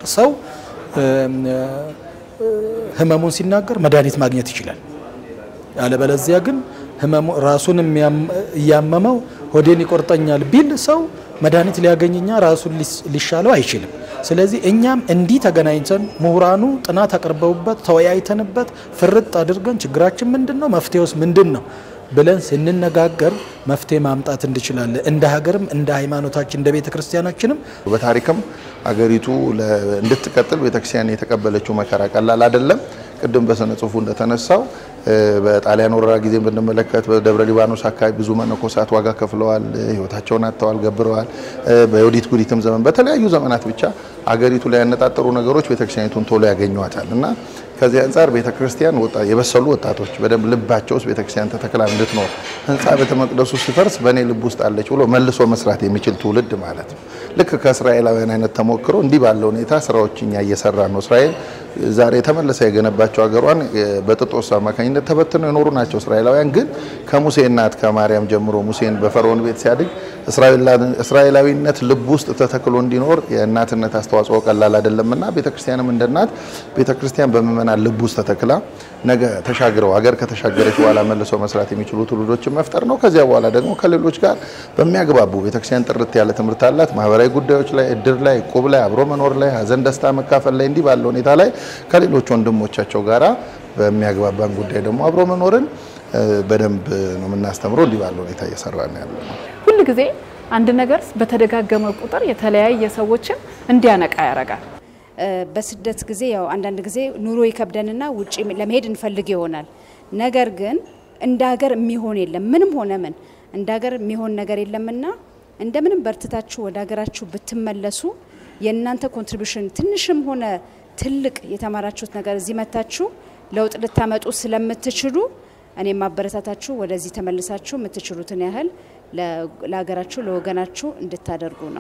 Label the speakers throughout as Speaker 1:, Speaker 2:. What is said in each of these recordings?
Speaker 1: ሰው ህመሙን ሲናገር መድኃኒት ማግኘት ይችላል። ያለበለዚያ ግን ህመሙ ራሱን እያመመው ሆዴን ይቆርጠኛል ቢል ሰው መድኃኒት ሊያገኝኛ ራሱን ሊሻለው አይችልም። ስለዚህ እኛም እንዲህ ተገናኝተን ምሁራኑ ጥናት አቅርበውበት ተወያይተንበት ፍርጥ አድርገን ችግራችን ምንድን ነው፣ መፍትሄውስ ምንድን ነው ብለን ስንነጋገር መፍትሄ ማምጣት እንችላለን። እንደ ሀገርም እንደ ሃይማኖታችን እንደ ቤተ ክርስቲያናችንም
Speaker 2: በታሪክም አገሪቱ እንድትቀጥል ቤተክርስቲያን የተቀበለችው መከራ ቀላል አይደለም። ቅድም በስነ ጽሁፉ እንደተነሳው በጣሊያን ወረራ ጊዜ ብንመለከት በደብረ ሊባኖስ አካባቢ ብዙ መነኮሳት ዋጋ ከፍለዋል፣ ህይወታቸውን አጥተዋል፣ ገብረዋል። በዮዲት ጉዲትም ዘመን በተለያዩ ዘመናት ብቻ አገሪቱ ላይ ያነጣጠሩ ነገሮች ቤተክርስቲያኒቱን ቶሎ ያገኟታል እና ከዚህ አንጻር ቤተክርስቲያን የበሰሉ ወጣቶች በደንብ ልባቸው ውስጥ ቤተክርስቲያን ተተክላ እንድትኖር ህንፃ ቤተ መቅደሱ ሲፈርስ በእኔ ልብ ውስጥ አለች ብሎ መልሶ መስራት የሚችል ትውልድ ማለት ነው። ልክ ከእስራኤላውያን አይነት ተሞክሮ እንዲህ ባለ ሁኔታ ስራዎች እኛ እየሰራን ነው። እስራኤል ዛሬ የተመለሰ የገነባቸው ሀገሯን በጥጦስ አማካኝነት ተበትነው የኖሩ ናቸው። እስራኤላውያን ግን ከሙሴ እናት ከማርያም ጀምሮ ሙሴን በፈርዖን ቤት ሲያድግ እስራኤላዊነት ልብ ውስጥ ተተክሎ እንዲኖር የእናትነት አስተዋጽኦ ቀላል አይደለምና ቤተክርስቲያንም እንደ እናት ቤተክርስቲያን በምእመናን ልብ ውስጥ ተተክላ ነገ ተሻግረው ሀገር ከተሻገረች በኋላ መልሰው መስራት የሚችሉ ትውልዶችን መፍጠር ነው። ከዚያ በኋላ ደግሞ ከሌሎች ጋር በሚያግባቡ ቤተክርስቲያን ጥርት ያለ ትምህርት አላት። ማህበራዊ ጉዳዮች ላይ፣ እድር ላይ፣ ቁብ ላይ፣ አብሮ መኖር ላይ፣ ሀዘን ደስታ መካፈል ላይ እንዲህ ባለ ሁኔታ ላይ ከሌሎች ወንድሞቻቸው ጋራ በሚያግባባን ጉዳይ ደግሞ አብሮ መኖርን በደንብ ነው የምናስተምረው። እንዲህ ባለ ሁኔታ እየሰራ ነው ያለ ነው።
Speaker 3: ሁል ጊዜ አንድ ነገር በተደጋገመ ቁጥር የተለያየ ሰዎችን እንዲያነቃ ያደርጋል።
Speaker 4: በስደት ጊዜ ያው አንዳንድ ጊዜ ኑሮ ይከብደንና ውጭ ለመሄድ እንፈልግ ይሆናል። ነገር ግን እንደ ሀገር የሚሆን የለም። ምንም ሆነ ምን እንደ ሀገር የሚሆን ነገር የለምና እንደምንም በርትታችሁ ወደ ሀገራችሁ ብትመለሱ የእናንተ ኮንትሪቢሽን ትንሽም ሆነ ትልቅ የተማራችሁት ነገር እዚህ መታችሁ ለውጥ ልታመጡ ስለምትችሉ እኔ ማበረታታችሁ ወደዚህ ተመልሳችሁ የምትችሉትን ያህል ለሀገራችሁ ለወገናችሁ እንድታደርጉ ነው።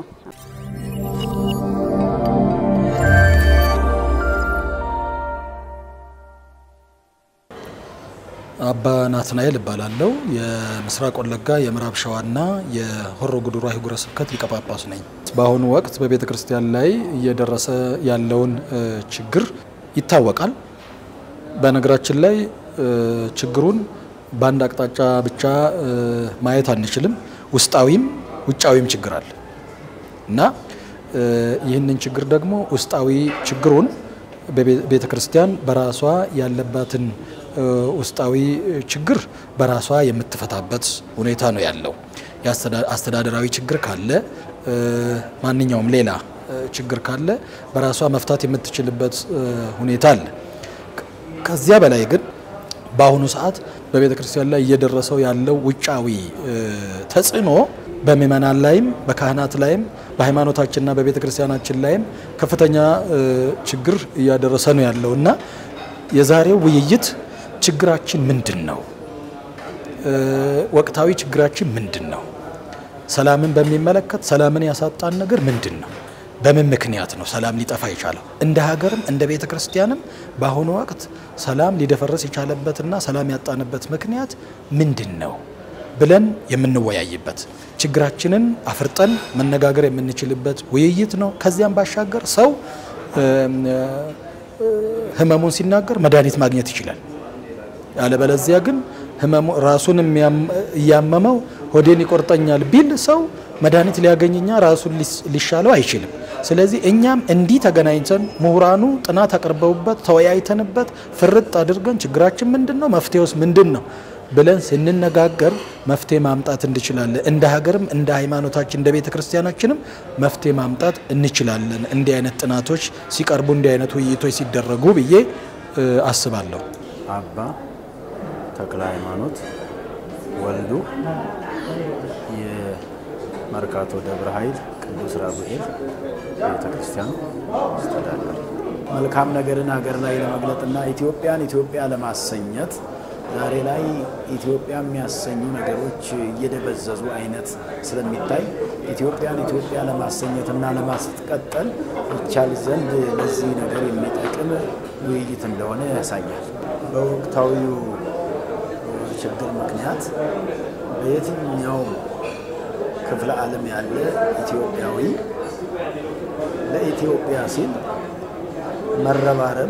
Speaker 1: አባ ናትናኤል እባላለሁ። የምስራቅ ወለጋ የምዕራብ ሸዋና የሆሮ ጉዱሩ አህጉረ ስብከት ሊቀ ጳጳስ ነኝ። በአሁኑ ወቅት በቤተ ክርስቲያን ላይ እየደረሰ ያለውን ችግር ይታወቃል። በነገራችን ላይ ችግሩን በአንድ አቅጣጫ ብቻ ማየት አንችልም። ውስጣዊም ውጫዊም ችግር አለ እና ይህንን ችግር ደግሞ ውስጣዊ ችግሩን ቤተ ክርስቲያን በራሷ ያለባትን ውስጣዊ ችግር በራሷ የምትፈታበት ሁኔታ ነው ያለው። አስተዳደራዊ ችግር ካለ ማንኛውም ሌላ ችግር ካለ በራሷ መፍታት የምትችልበት ሁኔታ አለ። ከዚያ በላይ ግን በአሁኑ ሰዓት በቤተ ክርስቲያን ላይ እየደረሰው ያለው ውጫዊ ተጽዕኖ በምእመናን ላይም በካህናት ላይም በሃይማኖታችንና በቤተ ክርስቲያናችን ላይም ከፍተኛ ችግር እያደረሰ ነው ያለው እና የዛሬው ውይይት ችግራችን ምንድን ነው? ወቅታዊ ችግራችን ምንድን ነው? ሰላምን በሚመለከት ሰላምን ያሳጣን ነገር ምንድን ነው? በምን ምክንያት ነው ሰላም ሊጠፋ የቻለው? እንደ ሀገርም እንደ ቤተ ክርስቲያንም በአሁኑ ወቅት ሰላም ሊደፈረስ የቻለበትና ሰላም ያጣንበት ምክንያት ምንድን ነው ብለን የምንወያይበት ችግራችንን አፍርጠን መነጋገር የምንችልበት ውይይት ነው። ከዚያም ባሻገር ሰው ህመሙን ሲናገር መድኃኒት ማግኘት ይችላል። ያለበለዚያ ግን ህመሙ ራሱን እያመመው ሆዴን ይቆርጠኛል ቢል ሰው መድኃኒት ሊያገኝኛ ራሱን ሊሻለው አይችልም። ስለዚህ እኛም እንዲህ ተገናኝተን ምሁራኑ ጥናት አቅርበውበት ተወያይተንበት ፍርጥ አድርገን ችግራችን ምንድን ነው፣ መፍትሄውስ ምንድን ነው ብለን ስንነጋገር መፍትሄ ማምጣት እንችላለን። እንደ ሀገርም እንደ ሃይማኖታችን እንደ ቤተ ክርስቲያናችንም መፍትሄ ማምጣት እንችላለን። እንዲህ አይነት ጥናቶች ሲቀርቡ እንዲህ አይነት ውይይቶች ሲደረጉ ብዬ አስባለሁ።
Speaker 5: አባ ተክለ ሃይማኖት ወልዱ የመርካቶ ደብረ ኃይል ቅዱስ ራጉኤል ቤተ ክርስቲያን አስተዳዳሪ። መልካም ነገርን ሀገር ላይ ለመግለጥና ኢትዮጵያን ኢትዮጵያ ለማሰኘት ዛሬ ላይ ኢትዮጵያ የሚያሰኙ ነገሮች እየደበዘዙ አይነት ስለሚታይ ኢትዮጵያን ኢትዮጵያ ለማሰኘትና ለማስቀጠል ይቻል ዘንድ ለዚህ ነገር የሚጠቅም ውይይት እንደሆነ ያሳያል። በወቅታዊው ችግር ምክንያት በየትኛው ክፍለ ዓለም ያለ ኢትዮጵያዊ ለኢትዮጵያ ሲል መረባረብ፣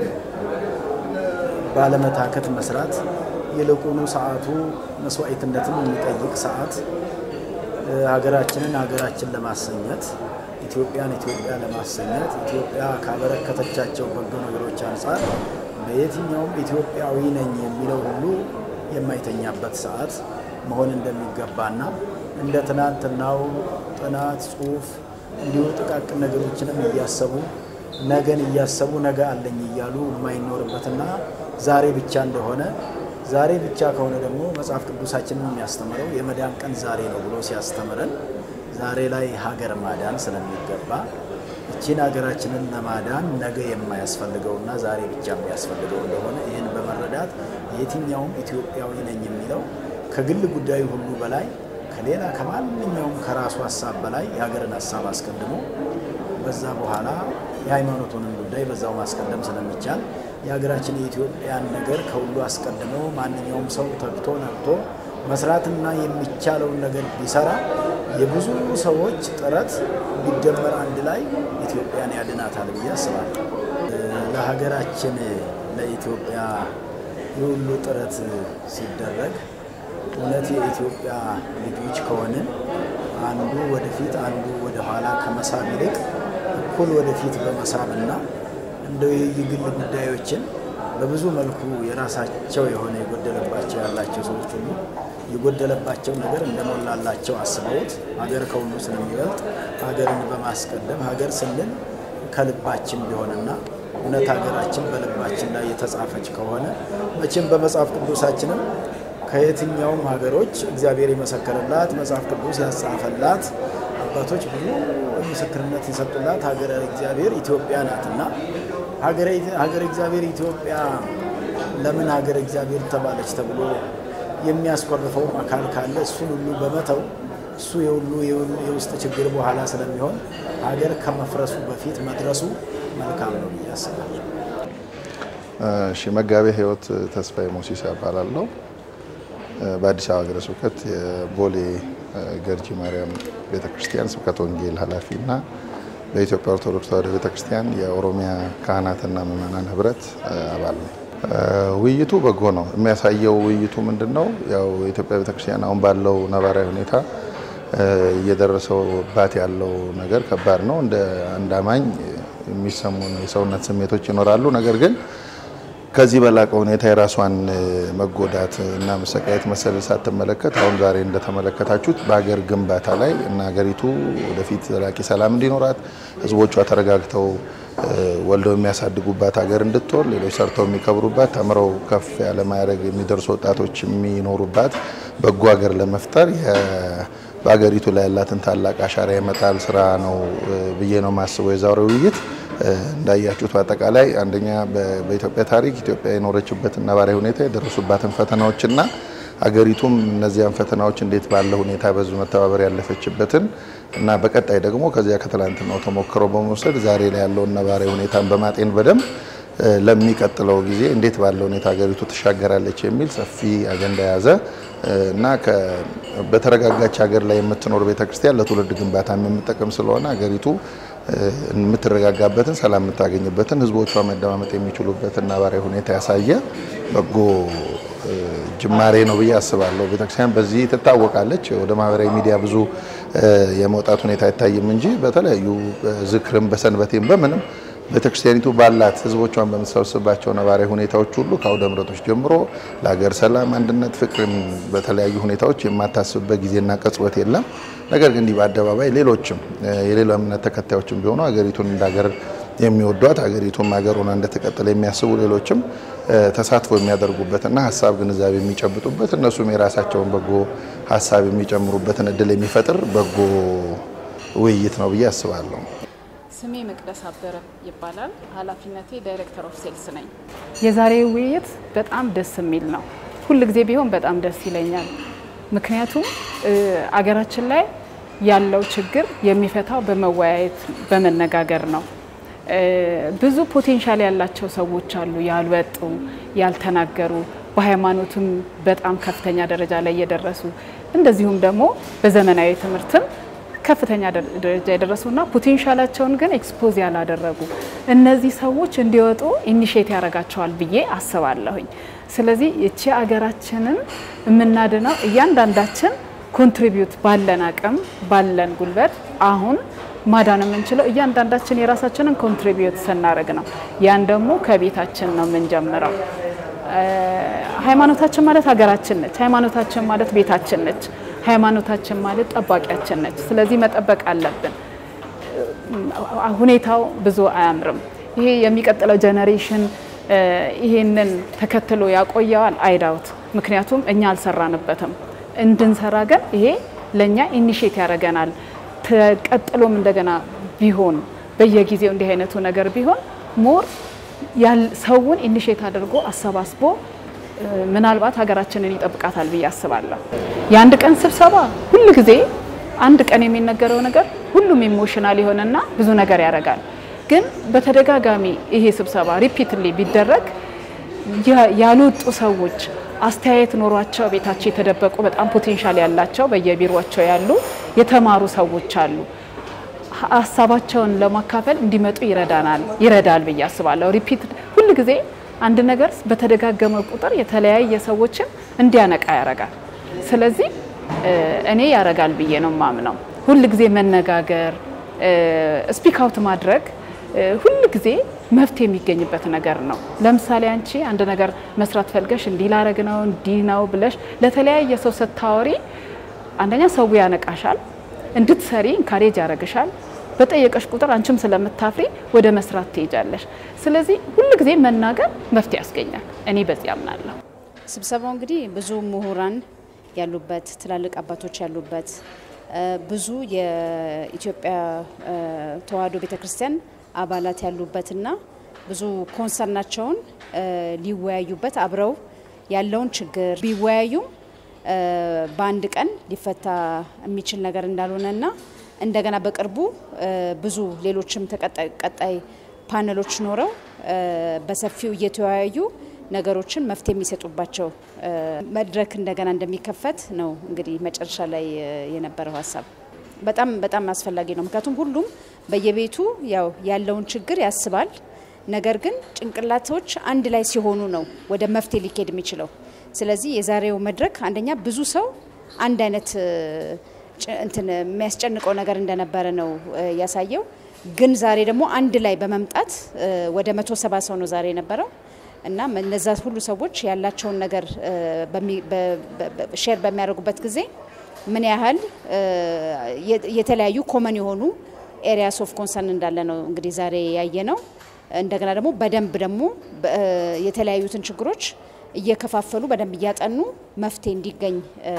Speaker 5: ባለመታከት መስራት ይልቁኑ ሰዓቱ መስዋዕትነትን የሚጠይቅ ሰዓት ሀገራችንን ሀገራችን ለማሰኘት ኢትዮጵያን ኢትዮጵያ ለማሰኘት ኢትዮጵያ ካበረከተቻቸው በጎ ነገሮች አንጻር በየትኛውም ኢትዮጵያዊ ነኝ የሚለው ሁሉ የማይተኛበት ሰዓት መሆን እንደሚገባና እንደ ትናንትናው ጥናት፣ ጽሁፍ እንዲሁ ጥቃቅን ነገሮችንም እያሰቡ ነገን እያሰቡ ነገ አለኝ እያሉ የማይኖርበትና ዛሬ ብቻ እንደሆነ ዛሬ ብቻ ከሆነ ደግሞ መጽሐፍ ቅዱሳችንን የሚያስተምረው የመዳን ቀን ዛሬ ነው ብሎ ሲያስተምረን ዛሬ ላይ ሀገር ማዳን ስለሚገባ እቺን ሀገራችንን ለማዳን ነገ የማያስፈልገውና ዛሬ ብቻ የሚያስፈልገው እንደሆነ ይህን በመረዳት የትኛውም ኢትዮጵያዊ ነኝ የሚለው ከግል ጉዳዩ ሁሉ በላይ ከሌላ ከማንኛውም ከራሱ ሀሳብ በላይ የሀገርን ሀሳብ አስቀድሞ በዛ በኋላ የሃይማኖቱንም ጉዳይ በዛው ማስቀደም ስለሚቻል የሀገራችን የኢትዮጵያን ነገር ከሁሉ አስቀድሞ ማንኛውም ሰው ተግቶ ነቅቶ መስራትና የሚቻለውን ነገር ቢሰራ የብዙ ሰዎች ጥረት ቢደመር አንድ ላይ ኢትዮጵያን ያድናታል ብዬ አስባለሁ። ለሀገራችን ለኢትዮጵያ የሁሉ ጥረት ሲደረግ እውነት የኢትዮጵያ ልጆች ከሆንን አንዱ ወደፊት አንዱ ወደኋላ ከመሳብ ይልቅ እኩል ወደፊት በመሳብና እንደው የግል ጉዳዮችን በብዙ መልኩ የራሳቸው የሆነ የጎደለባቸው ያላቸው ሰዎች ሁሉ የጎደለባቸው ነገር እንደሞላላቸው አስበውት ሀገር ከሁሉ ስለሚበልጥ ሀገርን በማስቀደም ሀገር ስንል ከልባችን ቢሆንና እውነት ሀገራችን በልባችን ላይ የተጻፈች ከሆነ መቼም በመጽሐፍ ቅዱሳችንም ከየትኛውም ሀገሮች እግዚአብሔር የመሰከረላት መጽሐፍ ቅዱስ ያጻፈላት አባቶች ብዙ ምስክርነት የሰጡላት ሀገረ እግዚአብሔር ኢትዮጵያ ናትና ሀገረ እግዚአብሔር ኢትዮጵያ ለምን ሀገረ እግዚአብሔር ተባለች ተብሎ የሚያስኮርፈውም አካል ካለ እሱን ሁሉ በመተው እሱ የሁሉ የውስጥ ችግር በኋላ ስለሚሆን ሀገር ከመፍረሱ በፊት መድረሱ መልካም ነው ብዬ አስባለሁ።
Speaker 2: እሺ፣ መጋቤ ሕይወት ተስፋዬ ሞሲሳ እባላለሁ። በአዲስ አበባ ሀገረ ስብከት የቦሌ ገርጂ ማርያም ቤተክርስቲያን ስብከተ ወንጌል ኃላፊ እና በኢትዮጵያ ኦርቶዶክስ ተዋሕዶ ቤተክርስቲያን የኦሮሚያ ካህናትና ምዕመናን ህብረት አባል ነው። ውይይቱ በጎ ነው። የሚያሳየው ውይይቱ ምንድን ነው? ያው የኢትዮጵያ ቤተክርስቲያን አሁን ባለው ነባራዊ ሁኔታ እየደረሰባት ያለው ነገር ከባድ ነው። እንደ አንድ አማኝ የሚሰሙን የሰውነት ስሜቶች ይኖራሉ። ነገር ግን ከዚህ በላቀ ሁኔታ የራሷን መጎዳት እና መሰቃየት መሰል ሳትመለከት አሁን ዛሬ እንደተመለከታችሁት በሀገር ግንባታ ላይ እና ሀገሪቱ ወደፊት ዘላቂ ሰላም እንዲኖራት ህዝቦቿ ተረጋግተው ወልደው የሚያሳድጉባት ሀገር እንድትሆን ሌሎች ሰርተው የሚከብሩባት ተምረው ከፍ ያለ ማዕረግ የሚደርሱ ወጣቶች የሚኖሩባት በጎ ሀገር ለመፍጠር በሀገሪቱ ላይ ያላትን ታላቅ አሻራ የመጣል ስራ ነው ብዬ ነው የማስበው የዛሬው ውይይት። እንዳያችሁት በአጠቃላይ አንደኛ በኢትዮጵያ ታሪክ ኢትዮጵያ የኖረችበትን ነባራዊ ሁኔታ የደረሱባትን ፈተናዎችና አገሪቱም እነዚያን ፈተናዎች እንዴት ባለ ሁኔታ በዙ መተባበር ያለፈችበትን እና በቀጣይ ደግሞ ከዚያ ከትላንትናው ተሞክሮ በመውሰድ ዛሬ ላይ ያለውን ነባራዊ ሁኔታን በማጤን በደንብ ለሚቀጥለው ጊዜ እንዴት ባለ ሁኔታ ሀገሪቱ ትሻገራለች የሚል ሰፊ አጀንዳ የያዘ እና በተረጋጋች ሀገር ላይ የምትኖር ቤተክርስቲያን ለትውልድ ግንባታ የምጠቅም ስለሆነ ሀገሪቱ የምትረጋጋበትን ሰላም የምታገኝበትን ህዝቦቿ መደማመጥ የሚችሉበትን ነባራዊ ሁኔታ ያሳየ በጎ ጅማሬ ነው ብዬ አስባለሁ። ቤተክርስቲያን በዚህ ትታወቃለች። ወደ ማህበራዊ ሚዲያ ብዙ የመውጣት ሁኔታ አይታይም እንጂ በተለያዩ ዝክርም በሰንበቴም በምንም ቤተክርስቲያኒቱ ባላት ህዝቦቿን በምትሰበስባቸው ነባራዊ ሁኔታዎች ሁሉ ከአውደ ምሕረቶች ጀምሮ ለሀገር ሰላም፣ አንድነት፣ ፍቅርን በተለያዩ ሁኔታዎች የማታስብበት ጊዜና ቅጽበት የለም። ነገር ግን እንዲህ በአደባባይ ሌሎችም የሌላ እምነት ተከታዮችም ቢሆኑ ሀገሪቱን እንደ ሀገር የሚወዷት ሀገሪቱም ሀገር ሆና እንደተቀጠለ የሚያስቡ ሌሎችም ተሳትፎ የሚያደርጉበትና ሀሳብ ግንዛቤ የሚጨብጡበት እነሱም የራሳቸውን በጎ ሀሳብ የሚጨምሩበትን እድል የሚፈጥር በጎ ውይይት ነው ብዬ አስባለሁ።
Speaker 3: ስሜ መቅደስ አበረ ይባላል። ኃላፊነቴ ዳይሬክተር ኦፍ ሴልስ ነኝ። የዛሬው ውይይት በጣም ደስ የሚል ነው። ሁል ጊዜ ቢሆን በጣም ደስ ይለኛል። ምክንያቱም አገራችን ላይ ያለው ችግር የሚፈታው በመወያየት በመነጋገር ነው። ብዙ ፖቴንሻል ያላቸው ሰዎች አሉ፣ ያልወጡ ያልተናገሩ፣ በሃይማኖትም በጣም ከፍተኛ ደረጃ ላይ የደረሱ እንደዚሁም ደግሞ በዘመናዊ ትምህርትም ከፍተኛ ደረጃ የደረሱና ፖቴንሻላቸውን ግን ኤክስፖዝ ያላደረጉ እነዚህ ሰዎች እንዲወጡ ኢኒሼት ያደርጋቸዋል ብዬ አስባለሁኝ። ስለዚህ ይቺ አገራችንን የምናድነው እያንዳንዳችን ኮንትሪቢዩት ባለን አቅም ባለን ጉልበት አሁን ማዳን የምንችለው እያንዳንዳችን የራሳችንን ኮንትሪቢዩት ስናደርግ ነው። ያን ደግሞ ከቤታችን ነው የምንጀምረው። ሃይማኖታችን ማለት ሀገራችን ነች። ሃይማኖታችን ማለት ቤታችን ነች። ሃይማኖታችን ማለት ጠባቂያችን ነች። ስለዚህ መጠበቅ አለብን። ሁኔታው ብዙ አያምርም። ይሄ የሚቀጥለው ጀኔሬሽን ይሄንን ተከትሎ ያቆየዋል አይዳውት። ምክንያቱም እኛ አልሰራንበትም። እንድንሰራ ግን ይሄ ለእኛ ኢኒሼት ያደርገናል። ተቀጥሎም እንደገና ቢሆን በየጊዜው እንዲህ አይነቱ ነገር ቢሆን ሞር ሰውን ኢኒሼት አድርጎ አሰባስቦ ምናልባት ሀገራችንን ይጠብቃታል ብዬ አስባለሁ። የአንድ ቀን ስብሰባ ሁል ጊዜ አንድ ቀን የሚነገረው ነገር ሁሉም ኢሞሽናል የሆነና ብዙ ነገር ያደርጋል። ግን በተደጋጋሚ ይሄ ስብሰባ ሪፒትሊ ቢደረግ ያልወጡ ሰዎች አስተያየት ኖሯቸው ቤታቸው የተደበቁ በጣም ፖቴንሻል ያላቸው በየቢሮቸው ያሉ የተማሩ ሰዎች አሉ። ሀሳባቸውን ለማካፈል እንዲመጡ ይረዳናል ይረዳል ብዬ አስባለሁ። ሪፒት ሁል ጊዜ አንድ ነገር በተደጋገመ ቁጥር የተለያየ ሰዎችን እንዲያነቃ ያረጋል። ስለዚህ እኔ ያረጋል ብዬ ነው ማምነው። ሁል ጊዜ መነጋገር፣ ስፒክ አውት ማድረግ ሁል ጊዜ መፍትሄ የሚገኝበት ነገር ነው። ለምሳሌ አንቺ አንድ ነገር መስራት ፈልገሽ እንዲህ ላረግ ነው እንዲህ ነው ብለሽ ለተለያየ ሰው ስታወሪ አንደኛ ሰው ያነቃሻል፣ እንድትሰሪ ኢንካሬጅ ያደርግሻል። በጠየቀሽ ቁጥር አንቺም ስለምታፍሪ ወደ መስራት ትሄጃለሽ። ስለዚህ ሁል ጊዜ መናገር መፍትሄ ያስገኛል። እኔ በዚህ አምናለሁ።
Speaker 4: ስብሰባው እንግዲህ ብዙ ምሁራን ያሉበት ትላልቅ አባቶች ያሉበት ብዙ የኢትዮጵያ ተዋሕዶ ቤተክርስቲያን አባላት ያሉበትና ብዙ ኮንሰርናቸውን ሊወያዩበት አብረው ያለውን ችግር ቢወያዩም በአንድ ቀን ሊፈታ የሚችል ነገር እንዳልሆነና እንደገና በቅርቡ ብዙ ሌሎችም ቀጣይ ፓነሎች ኖረው በሰፊው እየተወያዩ ነገሮችን መፍትሄ የሚሰጡባቸው መድረክ እንደገና እንደሚከፈት ነው እንግዲህ መጨረሻ ላይ የነበረው ሀሳብ። በጣም በጣም አስፈላጊ ነው። ምክንያቱም ሁሉም በየቤቱ ያው ያለውን ችግር ያስባል። ነገር ግን ጭንቅላቶች አንድ ላይ ሲሆኑ ነው ወደ መፍትሄ ሊካሄድ የሚችለው። ስለዚህ የዛሬው መድረክ አንደኛ ብዙ ሰው አንድ አይነት እንትን የሚያስጨንቀው ነገር እንደነበረ ነው ያሳየው። ግን ዛሬ ደግሞ አንድ ላይ በመምጣት ወደ መቶ ሰባ ሰው ነው ዛሬ የነበረው እና እነዛ ሁሉ ሰዎች ያላቸውን ነገር ሼር በሚያደርጉበት ጊዜ ምን ያህል የተለያዩ ኮመን የሆኑ ኤሪያስ ኦፍ ኮንሰርን እንዳለ ነው እንግዲህ ዛሬ ያየ ነው። እንደገና ደግሞ በደንብ ደግሞ የተለያዩትን ችግሮች እየከፋፈሉ በደንብ እያጠኑ መፍትሄ እንዲገኝ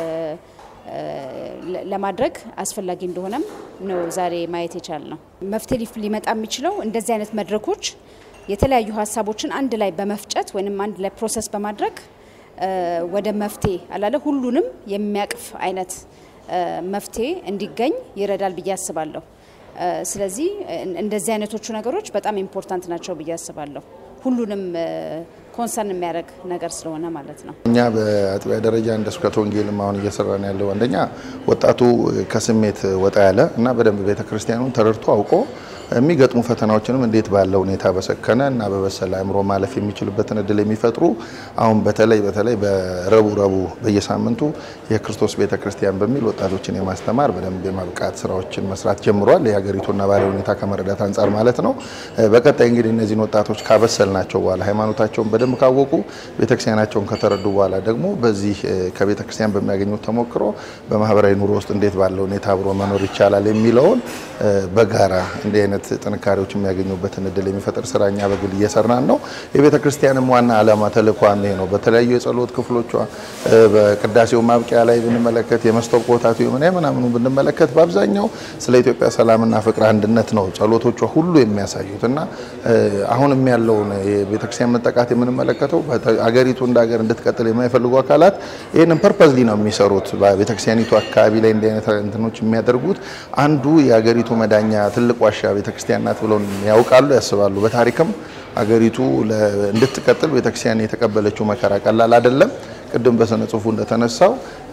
Speaker 4: ለማድረግ አስፈላጊ እንደሆነም ነው ዛሬ ማየት የቻል ነው። መፍትሄ ሊመጣ የሚችለው እንደዚህ አይነት መድረኮች የተለያዩ ሀሳቦችን አንድ ላይ በመፍጨት ወይም አንድ ላይ ፕሮሰስ በማድረግ ወደ መፍትሄ አላለ ሁሉንም የሚያቅፍ አይነት መፍትሄ እንዲገኝ ይረዳል ብዬ አስባለሁ። ስለዚህ እንደዚህ አይነቶቹ ነገሮች በጣም ኢምፖርታንት ናቸው ብዬ አስባለሁ። ሁሉንም ኮንሰርን የሚያደርግ ነገር ስለሆነ ማለት ነው።
Speaker 2: እኛ በአጥቢያ ደረጃ እንደ ስብከተ ወንጌልም አሁን እየሰራን ያለው አንደኛ ወጣቱ ከስሜት ወጣ ያለ እና በደንብ ቤተክርስቲያኑን ተረድቶ አውቆ የሚገጥሙ ፈተናዎችንም እንዴት ባለ ሁኔታ በሰከነ እና በበሰለ አእምሮ ማለፍ የሚችልበትን እድል የሚፈጥሩ አሁን በተለይ በተለይ በረቡ ረቡ በየሳምንቱ የክርስቶስ ቤተ ክርስቲያን በሚል ወጣቶችን የማስተማር በደንብ የማብቃት ስራዎችን መስራት ጀምሯል። የሀገሪቱን ነባራዊ ሁኔታ ከመረዳት አንጻር ማለት ነው። በቀጣይ እንግዲህ እነዚህን ወጣቶች ካበሰልናቸው በኋላ ሃይማኖታቸውን በደንብ ካወቁ ቤተክርስቲያናቸውን ከተረዱ በኋላ ደግሞ በዚህ ከቤተክርስቲያን በሚያገኙት ተሞክሮ በማህበራዊ ኑሮ ውስጥ እንዴት ባለ ሁኔታ አብሮ መኖር ይቻላል የሚለውን በጋራ እንዲህ አይነት ጥንካሬዎች የሚያገኙበትን እድል የሚፈጥር ስራ እኛ በግል እየሰራን ነው። የቤተ ክርስቲያንም ዋና ዓላማ ተልእኳም ይሄ ነው። በተለያዩ የጸሎት ክፍሎቿ በቅዳሴው ማብቂያ ላይ ብንመለከት የመስታወት ቦታቱ የምን ምናምኑ ብንመለከት በአብዛኛው ስለ ኢትዮጵያ ሰላምና ፍቅር አንድነት ነው ጸሎቶቿ ሁሉ የሚያሳዩት እና አሁንም ያለውን የቤተክርስቲያን መጠቃት የምንመለከተው አገሪቱ እንደ ሀገር እንድትቀጥል የማይፈልጉ አካላት ይህንን ፐርፐዝሊ ነው የሚሰሩት። በቤተክርስቲያኒቱ አካባቢ ላይ እንዲህ አይነት እንትኖች የሚያደርጉት አንዱ የሀገሪቱ መዳኛ ትልቅ ዋሻ ቤተክርስቲያን ናት ብለው ያውቃሉ፣ ያስባሉ። በታሪክም አገሪቱ እንድትቀጥል ቤተክርስቲያን የተቀበለችው መከራ ቀላል አይደለም። ቅድም በስነ ጽሁፉ እንደተነሳው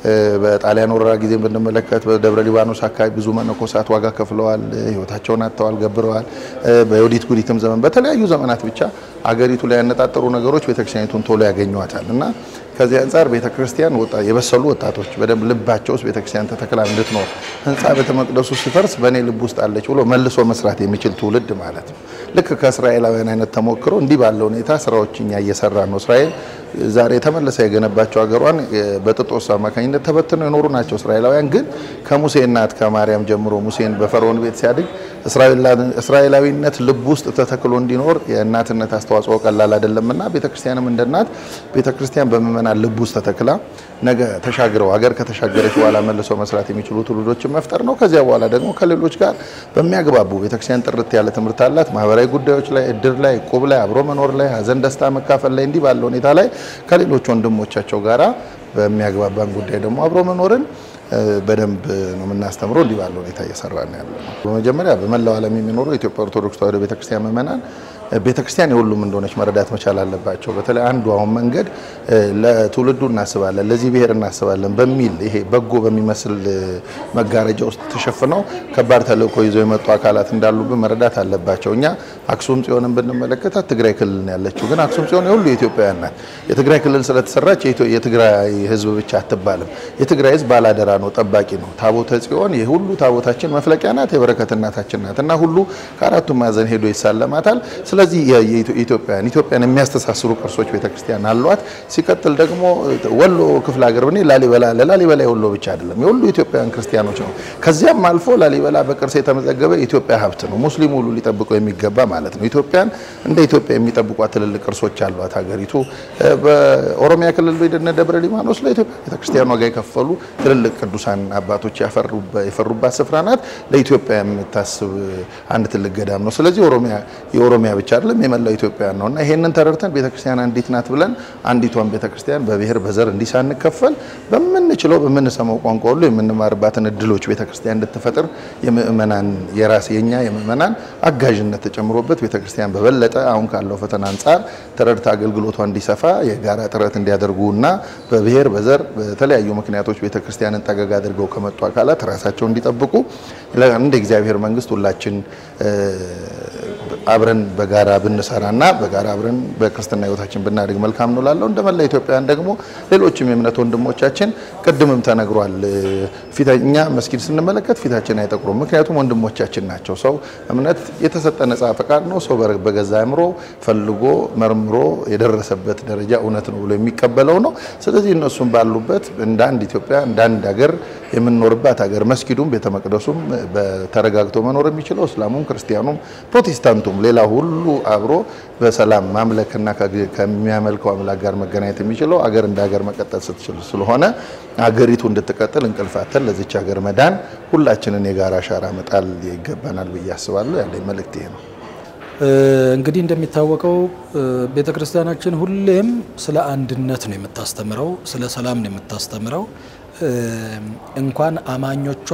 Speaker 2: በጣሊያን ወረራ ጊዜ ብንመለከት በደብረ ሊባኖስ አካባቢ ብዙ መነኮሳት ዋጋ ከፍለዋል፣ ህይወታቸውን አጥተዋል፣ ገብረዋል። በዮዲት ጉዲትም ዘመን በተለያዩ ዘመናት ብቻ አገሪቱ ላይ ያነጣጠሩ ነገሮች ቤተክርስቲያኒቱን ቶሎ ያገኟታል እና ከዚህ አንጻር ቤተክርስቲያን የበሰሉ ወጣቶች በደንብ ልባቸው ውስጥ ቤተክርስቲያን ተተክላ እንድትኖር ህንፃ ቤተ መቅደሱ ሲፈርስ በእኔ ልብ ውስጥ አለች ብሎ መልሶ መስራት የሚችል ትውልድ ማለት ነው። ልክ ከእስራኤላውያን አይነት ተሞክሮ እንዲህ ባለ ሁኔታ ስራዎች እኛ እየሰራን ነው። እስራኤል ዛሬ የተመለሰ የገነባቸው ሀገሯን በጥጦስ አማካኝነት ተበትነው የኖሩ ናቸው። እስራኤላውያን ግን ከሙሴ እናት ከማርያም ጀምሮ ሙሴን በፈርዖን ቤት ሲያድግ እስራኤላዊነት ልብ ውስጥ ተተክሎ እንዲኖር የእናትነት አስተዋጽኦ ቀላል አይደለምና ቤተክርስቲያንም እንደ እናት ቤተክርስቲያን በምእመናን ልብ ውስጥ ተተክላ ነገ ተሻግረው ሀገር ከተሻገረች በኋላ መልሰው መስራት የሚችሉ ትውልዶችን መፍጠር ነው። ከዚያ በኋላ ደግሞ ከሌሎች ጋር በሚያግባቡ ቤተክርስቲያን ጥርት ያለ ትምህርት አላት። ማህበራዊ ጉዳዮች ላይ፣ እድር ላይ፣ ቁብ ላይ፣ አብሮ መኖር ላይ፣ ሀዘን ደስታ መካፈል ላይ እንዲህ ባለ ሁኔታ ላይ ከሌሎች ወንድሞቻቸው ጋራ በሚያግባባን ጉዳይ ደግሞ አብሮ መኖርን በደንብ ነው የምናስተምረው። እንዲህ ባለ ሁኔታ እየሰራ ነው ያለ ነው። በመጀመሪያ በመላው ዓለም የሚኖሩ የኢትዮጵያ ኦርቶዶክስ ተዋሕዶ ቤተክርስቲያን ምእመናን ቤተክርስቲያን የሁሉም እንደሆነች መረዳት መቻል አለባቸው። በተለይ አንዱ አሁን መንገድ ለትውልዱ እናስባለን፣ ለዚህ ብሔር እናስባለን በሚል ይሄ በጎ በሚመስል መጋረጃ ውስጥ ተሸፍነው ከባድ ተልእኮ ይዘው የመጡ አካላት እንዳሉብን መረዳት አለባቸው። እኛ አክሱም ጽዮንን ብንመለከታት ትግራይ ክልል ነው ያለችው፣ ግን አክሱም ጽዮን የሁሉ የኢትዮጵያውያን ናት። የትግራይ ክልል ስለተሰራች የትግራይ ሕዝብ ብቻ አትባልም። የትግራይ ሕዝብ ባላደራ ነው፣ ጠባቂ ነው። ታቦተ ጽዮን የሁሉ ታቦታችን መፍለቂያ ናት፣ የበረከት እናታችን ናት እና ሁሉ ከአራቱም ማዕዘን ሄዶ ይሳለማታል። ስለዚህ የኢትዮጵያን ኢትዮጵያን የሚያስተሳስሩ ቅርሶች ቤተክርስቲያን አሏት። ሲቀጥል ደግሞ ወሎ ክፍለ ሀገር ብኔ ላሊበላ ለላሊበላ የወሎ ብቻ አይደለም የሁሉ ኢትዮጵያውያን ክርስቲያኖች ነው። ከዚያም አልፎ ላሊበላ በቅርስ የተመዘገበ የኢትዮጵያ ሀብት ነው። ሙስሊሙ ሁሉ ሊጠብቀው የሚገባ ማለት ነው። ኢትዮጵያን እንደ ኢትዮጵያ የሚጠብቋት ትልልቅ ቅርሶች አሏት ሀገሪቱ። በኦሮሚያ ክልል በደነ ደብረ ሊባኖስ ለኢትዮጵያ ቤተክርስቲያን ዋጋ የከፈሉ ትልልቅ ቅዱሳን አባቶች የፈሩባት ስፍራ ናት። ለኢትዮጵያ የምታስብ አንድ ትልቅ ገዳም ነው። ስለዚህ ኦሮሚያ የኦሮሚያ ብቻ አይደለም የመላው ኢትዮጵያውያን ነውና ይሄንን ተረድተን ቤተክርስቲያን አንዲት ናት ብለን አንዲቷን ቤተክርስቲያን በብሔር በዘር እንዲህ ሳንከፈል በምንችለው በምንሰማው ቋንቋ ሁሉ የምንማርባትን እድሎች ቤተክርስቲያን እንድትፈጥር የምእመናን የራስ የኛ የምእመናን አጋዥነት ተጨምሮበት ቤተክርስቲያን በበለጠ አሁን ካለው ፈተና አንጻር ተረድታ አገልግሎቷ እንዲሰፋ የጋራ ጥረት እንዲያደርጉና በብሔር በዘር በተለያዩ ምክንያቶች ቤተክርስቲያንን ጠገግ አድርገው ከመጡ አካላት ራሳቸው እንዲጠብቁ እንደ እግዚአብሔር መንግስት ሁላችን አብረን በጋራ ብንሰራና በጋራ አብረን በክርስትና ህይወታችን ብናድግ መልካም ነው ላለው እንደ መላ ኢትዮጵያውያን ደግሞ ሌሎችም የእምነት ወንድሞቻችን ቅድምም ተነግሯል። ፊተኛ መስጊድ ስንመለከት ፊታችን አይጠቁሩም። ምክንያቱም ወንድሞቻችን ናቸው። ሰው እምነት የተሰጠ ነጻ ፈቃድ ነው። ሰው በገዛ አእምሮ ፈልጎ መርምሮ የደረሰበት ደረጃ እውነት ነው ብሎ የሚቀበለው ነው። ስለዚህ እነሱም ባሉበት እንደ አንድ ኢትዮጵያ እንደ አንድ ሀገር የምንኖርባት ሀገር መስጊዱም ቤተ መቅደሱም ተረጋግቶ መኖር የሚችለው እስላሙም ክርስቲያኑም ፕሮቴስታንቱም ሌላ ሁሉ አብሮ በሰላም ማምለክና ከሚያመልከው አምላክ ጋር መገናኘት የሚችለው አገር እንደ ሀገር መቀጠል ስትችል ስለሆነ አገሪቱ እንድትቀጥል እንቅልፋተን ለዚች ሀገር መዳን ሁላችንን የጋራ አሻራ መጣል ይገባናል ብዬ አስባለሁ። ያለኝ መልእክት ይሄ ነው።
Speaker 1: እንግዲህ እንደሚታወቀው ቤተ ክርስቲያናችን ሁሌም ስለ አንድነት ነው የምታስተምረው፣ ስለ ሰላም ነው የምታስተምረው። እንኳን አማኞቿ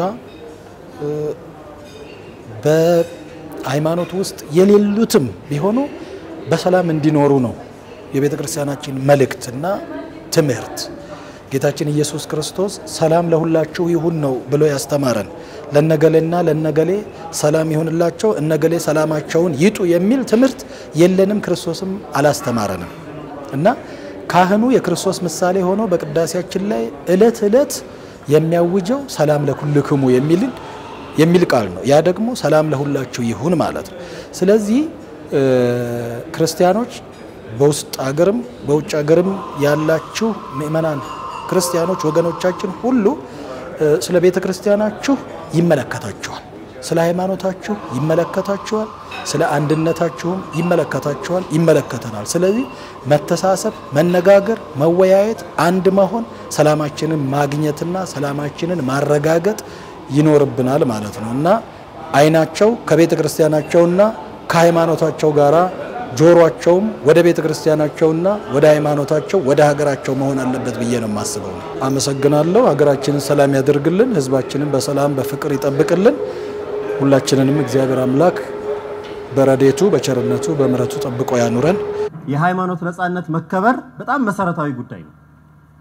Speaker 1: በሃይማኖት ውስጥ የሌሉትም ቢሆኑ በሰላም እንዲኖሩ ነው የቤተ ክርስቲያናችን መልእክትና ትምህርት። ጌታችን ኢየሱስ ክርስቶስ ሰላም ለሁላችሁ ይሁን ነው ብሎ ያስተማረን። ለነገሌና ለነገሌ ሰላም ይሁንላቸው፣ እነገሌ ሰላማቸውን ይጡ የሚል ትምህርት የለንም፣ ክርስቶስም አላስተማረንም እና ካህኑ የክርስቶስ ምሳሌ ሆኖ በቅዳሴያችን ላይ እለት እለት የሚያውጀው ሰላም ለኩልክሙ የሚል የሚል ቃል ነው። ያ ደግሞ ሰላም ለሁላችሁ ይሁን ማለት ነው። ስለዚህ ክርስቲያኖች በውስጥ ሀገርም በውጭ ሀገርም ያላችሁ ምእመናን ክርስቲያኖች ወገኖቻችን ሁሉ ስለ ቤተ ክርስቲያናችሁ ይመለከታችኋል፣ ስለ ሃይማኖታችሁ ይመለከታችኋል፣ ስለ አንድነታችሁም ይመለከታችኋል፣ ይመለከተናል። ስለዚህ መተሳሰብ፣ መነጋገር፣ መወያየት፣ አንድ መሆን፣ ሰላማችንን ማግኘትና ሰላማችንን ማረጋገጥ ይኖርብናል ማለት ነው እና አይናቸው ከቤተ ክርስቲያናቸውና ከሃይማኖታቸው ጋራ ጆሮአቸውም ወደ ቤተ ክርስቲያናቸውና ወደ ሃይማኖታቸው ወደ ሀገራቸው መሆን አለበት ብዬ ነው የማስበው። አመሰግናለሁ። ሀገራችንን ሰላም ያደርግልን፣ ሕዝባችንን በሰላም በፍቅር ይጠብቅልን። ሁላችንንም እግዚአብሔር አምላክ በረዴቱ በቸርነቱ በምሕረቱ ጠብቆ ያኑረን።
Speaker 6: የሃይማኖት ነጻነት መከበር በጣም መሰረታዊ ጉዳይ ነው።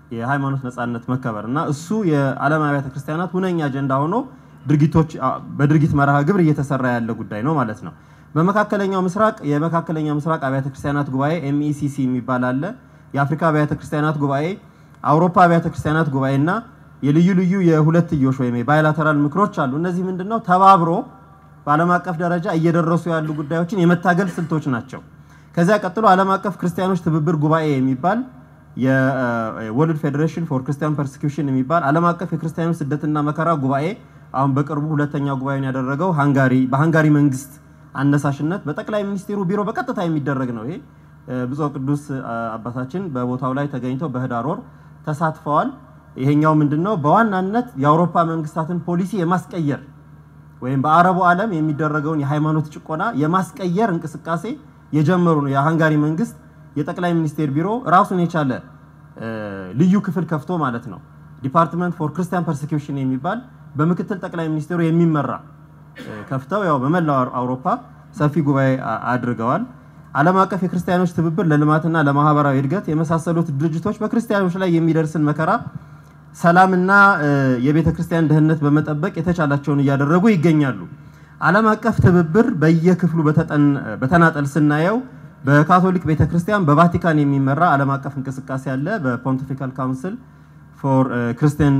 Speaker 6: የሃይማኖት ነጻነት መከበር እና እሱ የዓለም አብያተ ክርስቲያናት ሁነኛ አጀንዳ ሆኖ ድርጊቶች በድርጊት መርሃ ግብር እየተሰራ ያለ ጉዳይ ነው ማለት ነው። በመካከለኛው ምስራቅ የመካከለኛው ምስራቅ አብያተ ክርስቲያናት ጉባኤ ኤምኢሲሲ የሚባል አለ። የአፍሪካ አብያተ ክርስቲያናት ጉባኤ፣ አውሮፓ አብያተ ክርስቲያናት ጉባኤ እና የልዩ ልዩ የሁለትዮሽ ወይም የባይላተራል ምክሮች አሉ። እነዚህ ምንድነው ተባብሮ በዓለም አቀፍ ደረጃ እየደረሱ ያሉ ጉዳዮችን የመታገል ስልቶች ናቸው። ከዚያ ቀጥሎ ዓለም አቀፍ ክርስቲያኖች ትብብር ጉባኤ የሚባል የወርልድ ፌዴሬሽን ፎር ክርስቲያን ፐርሲኪውሽን የሚባል ዓለም አቀፍ የክርስቲያኖች ስደትና መከራ ጉባኤ አሁን በቅርቡ ሁለተኛ ጉባኤውን ያደረገው ሃንጋሪ በሃንጋሪ መንግስት አነሳሽነት በጠቅላይ ሚኒስትሩ ቢሮ በቀጥታ የሚደረግ ነው። ይሄ ብፁዕ ቅዱስ አባታችን በቦታው ላይ ተገኝተው በህዳር ወር ተሳትፈዋል። ይሄኛው ምንድነው በዋናነት የአውሮፓ መንግስታትን ፖሊሲ የማስቀየር ወይም በአረቡ ዓለም የሚደረገውን የሃይማኖት ጭቆና የማስቀየር እንቅስቃሴ የጀመሩ ነው። የሃንጋሪ መንግስት የጠቅላይ ሚኒስቴር ቢሮ ራሱን የቻለ ልዩ ክፍል ከፍቶ ማለት ነው ዲፓርትመንት ፎር ክርስቲያን ፐርሲኪውሽን የሚባል በምክትል ጠቅላይ ሚኒስቴሩ የሚመራ ከፍተው ያው በመላው አውሮፓ ሰፊ ጉባኤ አድርገዋል። ዓለም አቀፍ የክርስቲያኖች ትብብር ለልማትና ለማህበራዊ እድገት የመሳሰሉት ድርጅቶች በክርስቲያኖች ላይ የሚደርስን መከራ ሰላምና የቤተ ክርስቲያን ደህንነት በመጠበቅ የተቻላቸውን እያደረጉ ይገኛሉ። ዓለም አቀፍ ትብብር በየክፍሉ በተናጠል ስናየው በካቶሊክ ቤተ ክርስቲያን በቫቲካን የሚመራ ዓለም አቀፍ እንቅስቃሴ አለ። በፖንቲፊካል ካውንስል ፎር ክርስቲያን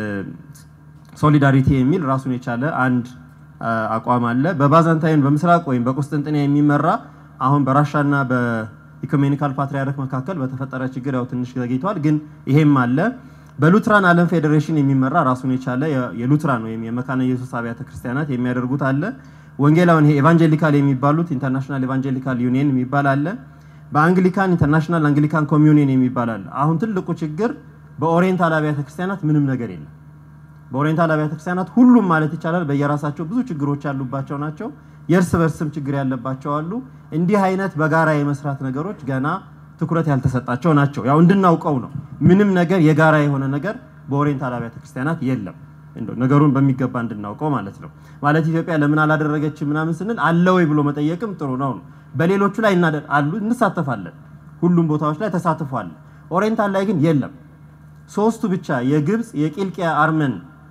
Speaker 6: ሶሊዳሪቲ የሚል ራሱን የቻለ አንድ አቋም አለ። በባዛንታይን በምስራቅ ወይም በቁስጥንጥንያ የሚመራ አሁን በራሻና በኢኮሜኒካል ፓትሪያርክ መካከል በተፈጠረ ችግር ያው ትንሽ ዘግይቷል፣ ግን ይሄም አለ። በሉትራን ዓለም ፌዴሬሽን የሚመራ ራሱን የቻለ የሉትራን ወይም የመካነ ኢየሱስ አብያተ ክርስቲያናት የሚያደርጉት አለ። ወንጌላውን ይሄ ኤቫንጀሊካል የሚባሉት ኢንተርናሽናል ኤቫንጀሊካል ዩኒየን የሚባል አለ። በአንግሊካን ኢንተርናሽናል አንግሊካን ኮሚዩኒየን የሚባል አለ። አሁን ትልቁ ችግር በኦሪየንታል አብያተ ክርስቲያናት ምንም ነገር የለም። በኦሪየንታል አብያተ ክርስቲያናት ሁሉም ማለት ይቻላል በየራሳቸው ብዙ ችግሮች ያሉባቸው ናቸው። የእርስ በርስም ችግር ያለባቸው አሉ። እንዲህ አይነት በጋራ የመስራት ነገሮች ገና ትኩረት ያልተሰጣቸው ናቸው። ያው እንድናውቀው ነው። ምንም ነገር የጋራ የሆነ ነገር በኦሪየንታል አብያተ ክርስቲያናት የለም። እንደው ነገሩን በሚገባ እንድናውቀው ማለት ነው። ማለት ኢትዮጵያ ለምን አላደረገችም ምናምን ስንል አለ ወይ ብሎ መጠየቅም ጥሩ ነው። በሌሎቹ ላይ አሉ እንሳተፋለን። ሁሉም ቦታዎች ላይ ተሳትፏል። ኦሪየንታል ላይ ግን የለም። ሶስቱ ብቻ የግብፅ፣ የቂልቅያ አርመን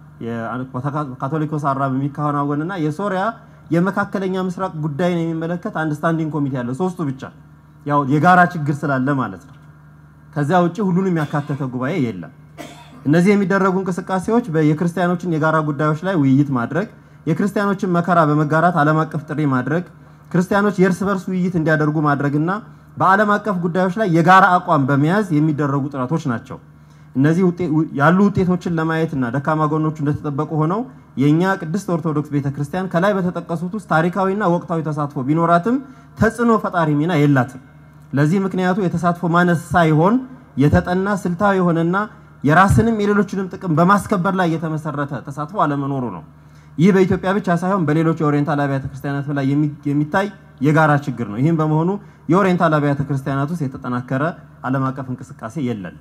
Speaker 6: ካቶሊኮስ አራብ የሚከናወንና የሶሪያ የመካከለኛ ምስራቅ ጉዳይን የሚመለከት አንድ ስታንዲንግ ኮሚቴ ያለ ሶስቱ ብቻ ያው የጋራ ችግር ስላለ ማለት ነው። ከዚያ ውጭ ሁሉንም ያካተተ ጉባኤ የለም። እነዚህ የሚደረጉ እንቅስቃሴዎች የክርስቲያኖችን የጋራ ጉዳዮች ላይ ውይይት ማድረግ፣ የክርስቲያኖችን መከራ በመጋራት ዓለም አቀፍ ጥሪ ማድረግ፣ ክርስቲያኖች የእርስ በርስ ውይይት እንዲያደርጉ ማድረግና በዓለም አቀፍ ጉዳዮች ላይ የጋራ አቋም በመያዝ የሚደረጉ ጥረቶች ናቸው። እነዚህ ያሉ ውጤቶችን ለማየትና ደካማ ጎኖቹ እንደተጠበቁ ሆነው የእኛ ቅድስት ኦርቶዶክስ ቤተክርስቲያን ከላይ በተጠቀሱት ውስጥ ታሪካዊና ወቅታዊ ተሳትፎ ቢኖራትም ተጽዕኖ ፈጣሪ ሚና የላትም። ለዚህ ምክንያቱ የተሳትፎ ማነስ ሳይሆን የተጠና ስልታዊ የሆነና የራስንም የሌሎችንም ጥቅም በማስከበር ላይ የተመሰረተ ተሳትፎ አለመኖሩ ነው። ይህ በኢትዮጵያ ብቻ ሳይሆን በሌሎች የኦሪየንታል አብያተ ክርስቲያናት ላይ የሚታይ የጋራ ችግር ነው። ይህም በመሆኑ የኦሪየንታል አብያተ ክርስቲያናት ውስጥ የተጠናከረ ዓለም አቀፍ እንቅስቃሴ የለን።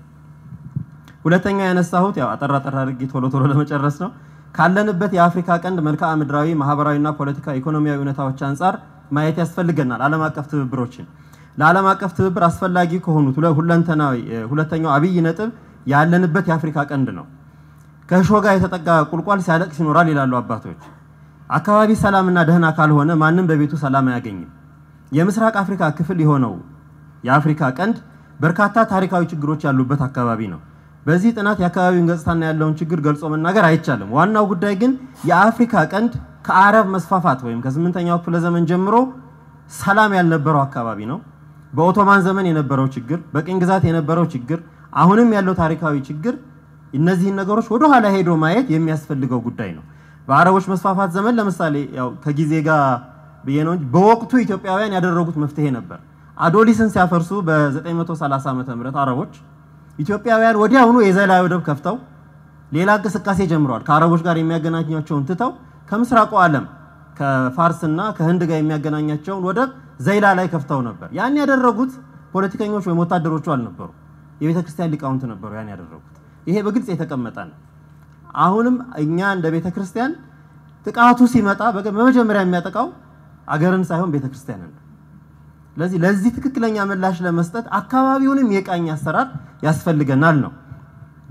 Speaker 6: ሁለተኛ ያነሳሁት ያው አጠር አጠር አድርጌ ቶሎ ቶሎ ለመጨረስ ነው። ካለንበት የአፍሪካ ቀንድ መልክዓ ምድራዊ፣ ማህበራዊና ፖለቲካ ኢኮኖሚያዊ እውነታዎች አንጻር ማየት ያስፈልገናል። ዓለም አቀፍ ትብብሮችን ለዓለም አቀፍ ትብብር አስፈላጊ ከሆኑት ሁለንተናዊ ሁለተኛው አብይ ነጥብ ያለንበት የአፍሪካ ቀንድ ነው። ከእሾህ ጋር የተጠጋ ቁልቋል ሲያለቅስ ይኖራል ይላሉ አባቶች። አካባቢ ሰላምና ደህና ካልሆነ ማንም በቤቱ ሰላም አያገኝም። የምስራቅ አፍሪካ ክፍል የሆነው የአፍሪካ ቀንድ በርካታ ታሪካዊ ችግሮች ያሉበት አካባቢ ነው። በዚህ ጥናት የአካባቢውን ገጽታና ያለውን ችግር ገልጾ መናገር አይቻልም። ዋናው ጉዳይ ግን የአፍሪካ ቀንድ ከአረብ መስፋፋት ወይም ከስምንተኛው ክፍለ ዘመን ጀምሮ ሰላም ያልነበረው አካባቢ ነው። በኦቶማን ዘመን የነበረው ችግር፣ በቅኝ ግዛት የነበረው ችግር፣ አሁንም ያለው ታሪካዊ ችግር፣ እነዚህን ነገሮች ወደ ኋላ ሄዶ ማየት የሚያስፈልገው ጉዳይ ነው። በአረቦች መስፋፋት ዘመን ለምሳሌ ያው ከጊዜ ጋር ብዬ ነው እንጂ በወቅቱ ኢትዮጵያውያን ያደረጉት መፍትሄ ነበር። አዶሊስን ሲያፈርሱ በ930 ዓመተ ምህረት አረቦች ኢትዮጵያውያን ወዲያውኑ የዘይላ ወደብ ከፍተው ሌላ እንቅስቃሴ ጀምረዋል። ከአረቦች ጋር የሚያገናኛቸውን ትተው ከምስራቁ ዓለም ከፋርስና ከህንድ ጋር የሚያገናኛቸውን ወደብ ዘይላ ላይ ከፍተው ነበር። ያን ያደረጉት ፖለቲከኞች ወይም ወታደሮቹ አልነበሩ፣ የቤተ ክርስቲያን ሊቃውንት ነበሩ ያን ያደረጉት። ይሄ በግልጽ የተቀመጠ ነው። አሁንም እኛ እንደ ቤተ ክርስቲያን ጥቃቱ ሲመጣ በመጀመሪያ የሚያጠቃው አገርን ሳይሆን ቤተ ክርስቲያንን ነው። ስለዚህ ለዚህ ትክክለኛ ምላሽ ለመስጠት አካባቢውንም የቃኝ አሰራር ያስፈልገናል ነው።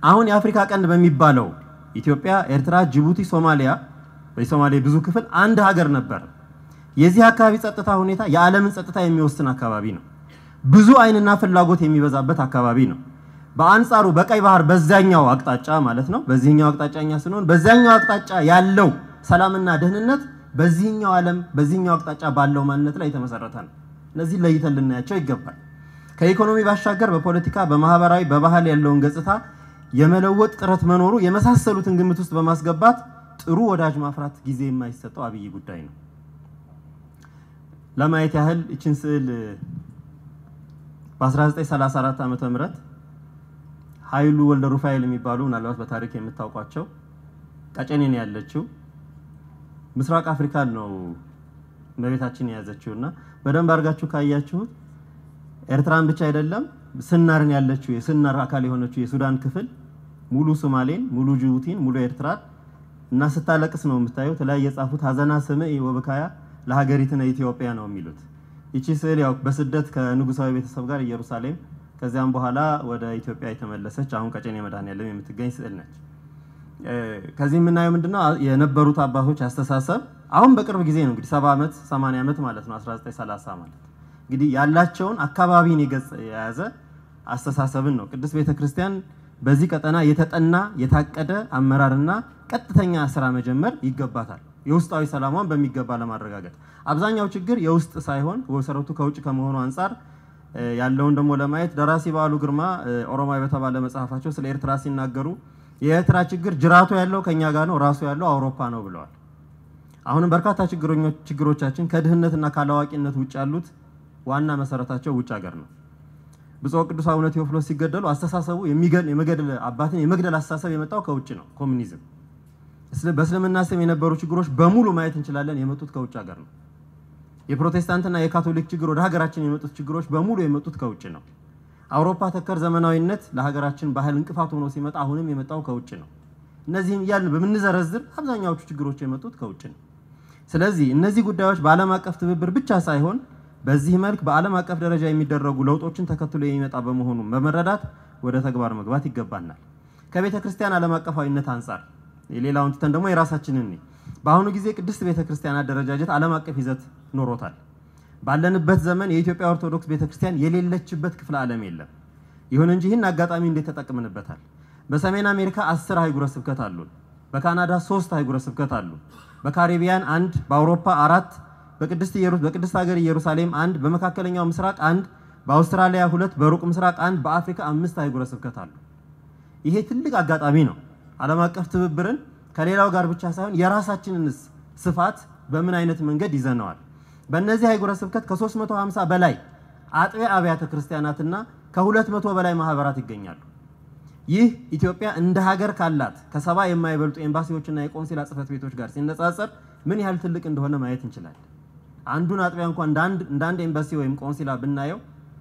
Speaker 6: አሁን የአፍሪካ ቀንድ በሚባለው ኢትዮጵያ፣ ኤርትራ፣ ጅቡቲ፣ ሶማሊያ የሶማሌ ብዙ ክፍል አንድ ሀገር ነበር። የዚህ አካባቢ ጸጥታ ሁኔታ የዓለምን ጸጥታ የሚወስን አካባቢ ነው። ብዙ አይንና ፍላጎት የሚበዛበት አካባቢ ነው። በአንጻሩ በቀይ ባህር በዛኛው አቅጣጫ ማለት ነው። በዚህኛው አቅጣጫ እኛ ስንሆን በዛኛው አቅጣጫ ያለው ሰላምና ደህንነት በዚህኛው ዓለም በዚህኛው አቅጣጫ ባለው ማንነት ላይ የተመሰረተ ነው። እነዚህ ለይተን ልናያቸው ይገባል። ከኢኮኖሚ ባሻገር በፖለቲካ፣ በማህበራዊ፣ በባህል ያለውን ገጽታ የመለወጥ ጥረት መኖሩ የመሳሰሉትን ግምት ውስጥ በማስገባት ጥሩ ወዳጅ ማፍራት ጊዜ የማይሰጠው አብይ ጉዳይ ነው። ለማየት ያህል ይችን ስዕል በ1934 ዓመተ ምህረት ኃይሉ ወልደ ሩፋኤል የሚባሉ ምናልባት በታሪክ የምታውቋቸው ቀጨኔ ነው ያለችው። ምስራቅ አፍሪካን ነው እመቤታችን የያዘችው እና በደንብ አድርጋችሁ ካያችሁት ኤርትራን ብቻ አይደለም ስናርን ያለችው የስናር አካል የሆነችው የሱዳን ክፍል ሙሉ ሶማሌን፣ ሙሉ ጅቡቲን፣ ሙሉ ኤርትራን እና ስታለቅስ ነው የምታዩት። ላይ የጻፉት ሀዘና ስምዕ ወበካያ ለሀገሪትነ ኢትዮጵያ ነው የሚሉት። ይቺ ስዕል ያው በስደት ከንጉሳዊ ቤተሰብ ጋር ኢየሩሳሌም ከዚያም በኋላ ወደ ኢትዮጵያ የተመለሰች አሁን ቀጨኔ መድኃኔዓለም የምትገኝ ስዕል ነች። ከዚህ የምናየው ምንድነው የነበሩት አባቶች አስተሳሰብ አሁን በቅርብ ጊዜ ነው እንግዲህ ሰባ ዓመት ሰማንያ ዓመት ማለት ነው 1930 ማለት እንግዲህ ያላቸውን አካባቢን የገጽ የያዘ አስተሳሰብን ነው ቅድስት ቤተክርስቲያን በዚህ ቀጠና የተጠና የታቀደ አመራርና ቀጥተኛ ስራ መጀመር ይገባታል። የውስጣዊ ሰላሟን በሚገባ ለማረጋገጥ አብዛኛው ችግር የውስጥ ሳይሆን መሰረቱ ከውጭ ከመሆኑ አንጻር ያለውን ደግሞ ለማየት ደራሲ በዓሉ ግርማ ኦሮማይ በተባለ መጽሐፋቸው ስለ ኤርትራ ሲናገሩ የኤርትራ ችግር ጅራቱ ያለው ከኛ ጋር ነው፣ ራሱ ያለው አውሮፓ ነው ብለዋል። አሁንም በርካታ ችግሮቻችን ከድህነትና ካላዋቂነት ውጭ ያሉት ዋና መሰረታቸው ውጭ ሀገር ነው። ብፁዕ ቅዱስ አቡነ ቴዎፍሎስ ሲገደሉ አስተሳሰቡ የመገደል አባትን የመግደል አስተሳሰብ የመጣው ከውጭ ነው፣ ኮሚኒዝም። በእስልምና ስም የነበሩ ችግሮች በሙሉ ማየት እንችላለን፣ የመጡት ከውጭ ሀገር ነው። የፕሮቴስታንትና የካቶሊክ ችግር ወደ ሀገራችን የመጡት ችግሮች በሙሉ የመጡት ከውጭ ነው። አውሮፓ ተከር ዘመናዊነት ለሀገራችን ባህል እንቅፋት ሆኖ ሲመጣ አሁንም የመጣው ከውጭ ነው። እነዚህን እያልን በምንዘረዝር አብዛኛዎቹ ችግሮች የመጡት ከውጭ ነው። ስለዚህ እነዚህ ጉዳዮች በዓለም አቀፍ ትብብር ብቻ ሳይሆን በዚህ መልክ በዓለም አቀፍ ደረጃ የሚደረጉ ለውጦችን ተከትሎ የሚመጣ በመሆኑ በመረዳት ወደ ተግባር መግባት ይገባናል። ከቤተ ክርስቲያን ዓለም አቀፋዊነት አንጻር የሌላውን ትተን ደግሞ የራሳችንን በአሁኑ ጊዜ ቅድስት ቤተ ክርስቲያን አደረጃጀት ዓለም አቀፍ ይዘት ኖሮታል። ባለንበት ዘመን የኢትዮጵያ ኦርቶዶክስ ቤተክርስቲያን የሌለችበት ክፍለ ዓለም የለም። ይሁን እንጂ ይህን አጋጣሚ እንዴት ተጠቅምንበታል? በሰሜን አሜሪካ አስር አህጉረ ስብከት አሉን። በካናዳ ሶስት አህጉረ ስብከት አሉ። በካሪቢያን አንድ፣ በአውሮፓ አራት፣ በቅድስት በቅድስት ሀገር ኢየሩሳሌም አንድ፣ በመካከለኛው ምስራቅ አንድ፣ በአውስትራሊያ ሁለት፣ በሩቅ ምስራቅ አንድ፣ በአፍሪካ አምስት አህጉረ ስብከት አሉ። ይሄ ትልቅ አጋጣሚ ነው። ዓለም አቀፍ ትብብርን ከሌላው ጋር ብቻ ሳይሆን የራሳችንንስ ስፋት በምን አይነት መንገድ ይዘነዋል? በእነዚህ አህጉረ ስብከት ከ350 በላይ አጥቢያ አብያተ ክርስቲያናትና ከ200 በላይ ማህበራት ይገኛሉ። ይህ ኢትዮጵያ እንደ ሀገር ካላት ከሰባ የማይበልጡ ኤምባሲዎችና የቆንሲላ ጽሕፈት ቤቶች ጋር ሲነጻጸር ምን ያህል ትልቅ እንደሆነ ማየት እንችላለን። አንዱን አጥቢያ እንኳን እንደ አንድ ኤምባሲ ወይም ቆንሲላ ብናየው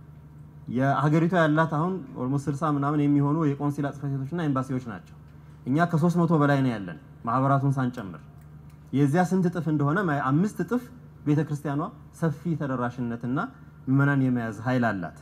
Speaker 6: የሀገሪቷ ያላት አሁን ኦልሞስት 60 ምናምን የሚሆኑ የቆንሲላ ጽሕፈት ቤቶችና ኤምባሲዎች ናቸው። እኛ ከ300 በላይ ነው ያለን ማህበራቱን ሳንጨምር። የዚያ ስንት እጥፍ እንደሆነ አምስት እጥፍ ቤተ ክርስቲያኗ ሰፊ ተደራሽነትና ምዕመናን የመያዝ ኃይል አላት።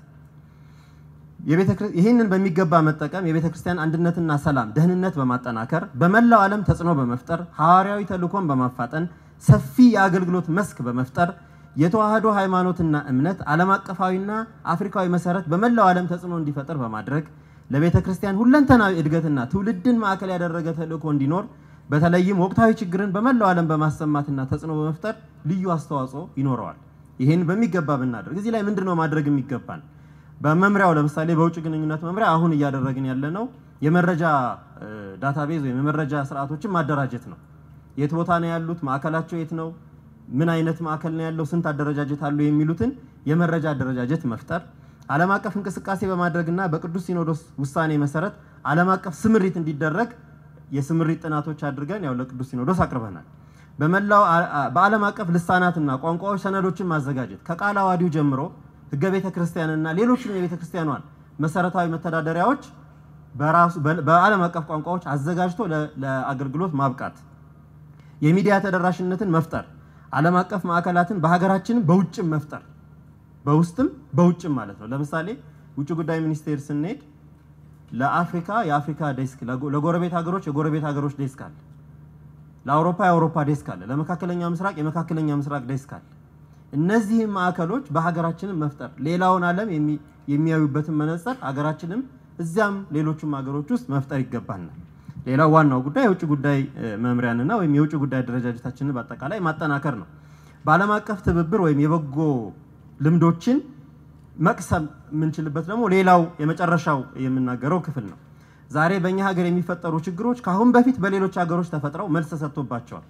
Speaker 6: ይህንን በሚገባ መጠቀም የቤተ ክርስቲያን አንድነትና ሰላም፣ ደህንነት በማጠናከር በመላው ዓለም ተጽዕኖ በመፍጠር ሐዋርያዊ ተልእኮን በማፋጠን ሰፊ የአገልግሎት መስክ በመፍጠር የተዋህዶ ሃይማኖትና እምነት ዓለም አቀፋዊና አፍሪካዊ መሰረት በመላው ዓለም ተጽዕኖ እንዲፈጠር በማድረግ ለቤተ ክርስቲያን ሁለንተናዊ እድገትና ትውልድን ማዕከል ያደረገ ተልእኮ እንዲኖር በተለይም ወቅታዊ ችግርን በመላው ዓለም በማሰማትና ተጽዕኖ በመፍጠር ልዩ አስተዋጽኦ ይኖረዋል። ይህን በሚገባ ብናደርግ እዚህ ላይ ምንድን ነው ማድረግ የሚገባን? በመምሪያው ለምሳሌ በውጭ ግንኙነት መምሪያ አሁን እያደረግን ያለነው የመረጃ ዳታቤዝ ወይም የመረጃ ስርዓቶችን ማደራጀት ነው። የት ቦታ ነው ያሉት? ማዕከላቸው የት ነው? ምን አይነት ማዕከል ነው ያለው? ስንት አደረጃጀት አሉ? የሚሉትን የመረጃ አደረጃጀት መፍጠር፣ ዓለም አቀፍ እንቅስቃሴ በማድረግና በቅዱስ ሲኖዶስ ውሳኔ መሰረት ዓለም አቀፍ ስምሪት እንዲደረግ የስምሪት ጥናቶች አድርገን ያው ለቅዱስ ሲኖዶስ አቅርበናል። በመላው በዓለም አቀፍ ልሳናትና ቋንቋዎች ሰነዶችን ማዘጋጀት ከቃለ ዓዋዲው ጀምሮ ሕገ ቤተ ክርስቲያንና ሌሎችም የቤተ ክርስቲያኗን መሰረታዊ መተዳደሪያዎች በራሱ በዓለም አቀፍ ቋንቋዎች አዘጋጅቶ ለአገልግሎት ማብቃት፣ የሚዲያ ተደራሽነትን መፍጠር፣ ዓለም አቀፍ ማዕከላትን በሀገራችንም በውጭም መፍጠር፣ በውስጥም በውጭም ማለት ነው። ለምሳሌ ውጭ ጉዳይ ሚኒስቴር ስንሄድ ለአፍሪካ የአፍሪካ ዴስክ፣ ለጎረቤት ሀገሮች የጎረቤት ሀገሮች ዴስክ አለ። ለአውሮፓ የአውሮፓ ዴስክ አለ። ለመካከለኛ ምስራቅ የመካከለኛ ምስራቅ ዴስክ አለ። እነዚህም ማዕከሎች በሀገራችንም መፍጠር ሌላውን ዓለም የሚያዩበትን መነጽር ሀገራችንም እዚያም ሌሎችም ሀገሮች ውስጥ መፍጠር ይገባናል። ሌላው ዋናው ጉዳይ የውጭ ጉዳይ መምሪያንና ወይም የውጭ ጉዳይ አደረጃጀታችንን በአጠቃላይ ማጠናከር ነው። በዓለም አቀፍ ትብብር ወይም የበጎ ልምዶችን መቅሰም የምንችልበት ደግሞ ሌላው የመጨረሻው የምናገረው ክፍል ነው። ዛሬ በእኛ ሀገር የሚፈጠሩ ችግሮች ከአሁን በፊት በሌሎች ሀገሮች ተፈጥረው መልስ ተሰጥቶባቸዋል።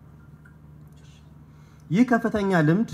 Speaker 6: ይህ ከፍተኛ ልምድ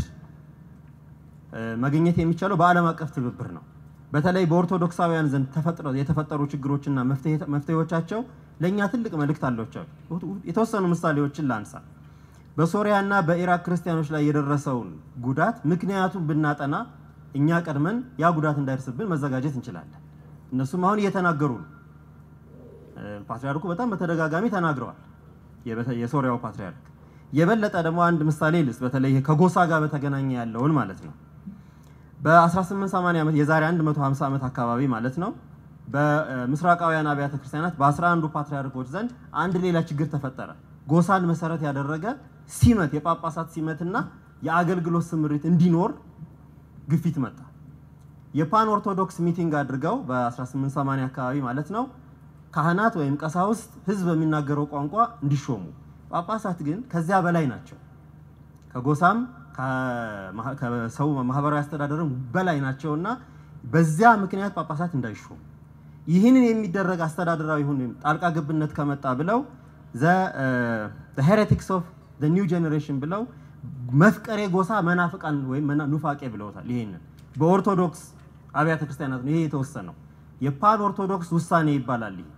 Speaker 6: ማግኘት የሚቻለው በዓለም አቀፍ ትብብር ነው። በተለይ በኦርቶዶክሳውያን ዘንድ የተፈጠሩ ችግሮችና መፍትሄዎቻቸው ለእኛ ትልቅ መልእክት አላቸው። የተወሰኑ ምሳሌዎችን ላንሳ። በሶሪያና በኢራቅ ክርስቲያኖች ላይ የደረሰውን ጉዳት ምክንያቱን ብናጠና እኛ ቀድመን ያ ጉዳት እንዳይደርስብን መዘጋጀት እንችላለን። እነሱም አሁን እየተናገሩ ነው። ፓትሪያርኩ በጣም በተደጋጋሚ ተናግረዋል። የሶሪያው ፓትሪያርክ የበለጠ ደግሞ አንድ ምሳሌ ልስ በተለይ ከጎሳ ጋር በተገናኘ ያለውን ማለት ነው። በ1880 ዓመት የዛሬ 150 ዓመት አካባቢ ማለት ነው በምስራቃውያን አብያተ ክርስቲያናት በ11ዱ ፓትሪያርኮች ዘንድ አንድ ሌላ ችግር ተፈጠረ። ጎሳን መሰረት ያደረገ ሲመት የጳጳሳት ሲመትና የአገልግሎት ስምሪት እንዲኖር ግፊት መጣ። የፓን ኦርቶዶክስ ሚቲንግ አድርገው በ1880 አካባቢ ማለት ነው ካህናት ወይም ቀሳውስት ሕዝብ በሚናገረው ቋንቋ እንዲሾሙ፣ ጳጳሳት ግን ከዚያ በላይ ናቸው። ከጎሳም ከሰው ማህበራዊ አስተዳደርም በላይ ናቸውና በዚያ ምክንያት ጳጳሳት እንዳይሾሙ ይህንን የሚደረግ አስተዳደራዊ ሁን ጣልቃ ገብነት ከመጣ ብለው ሄሬቲክስ ኦፍ ኒው ጄኔሬሽን ብለው መፍቀሬ ጎሳ መናፍቃን ወይም ኑፋቄ ብለውታል። ይሄንን በኦርቶዶክስ አብያተ ክርስቲያናት ነው ይሄ የተወሰነው። የፓን ኦርቶዶክስ ውሳኔ ይባላል። ይሄ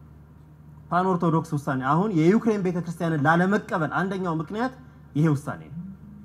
Speaker 6: ፓን ኦርቶዶክስ ውሳኔ አሁን የዩክሬን ቤተክርስቲያንን ላለመቀበል አንደኛው ምክንያት ይሄ ውሳኔ ነው።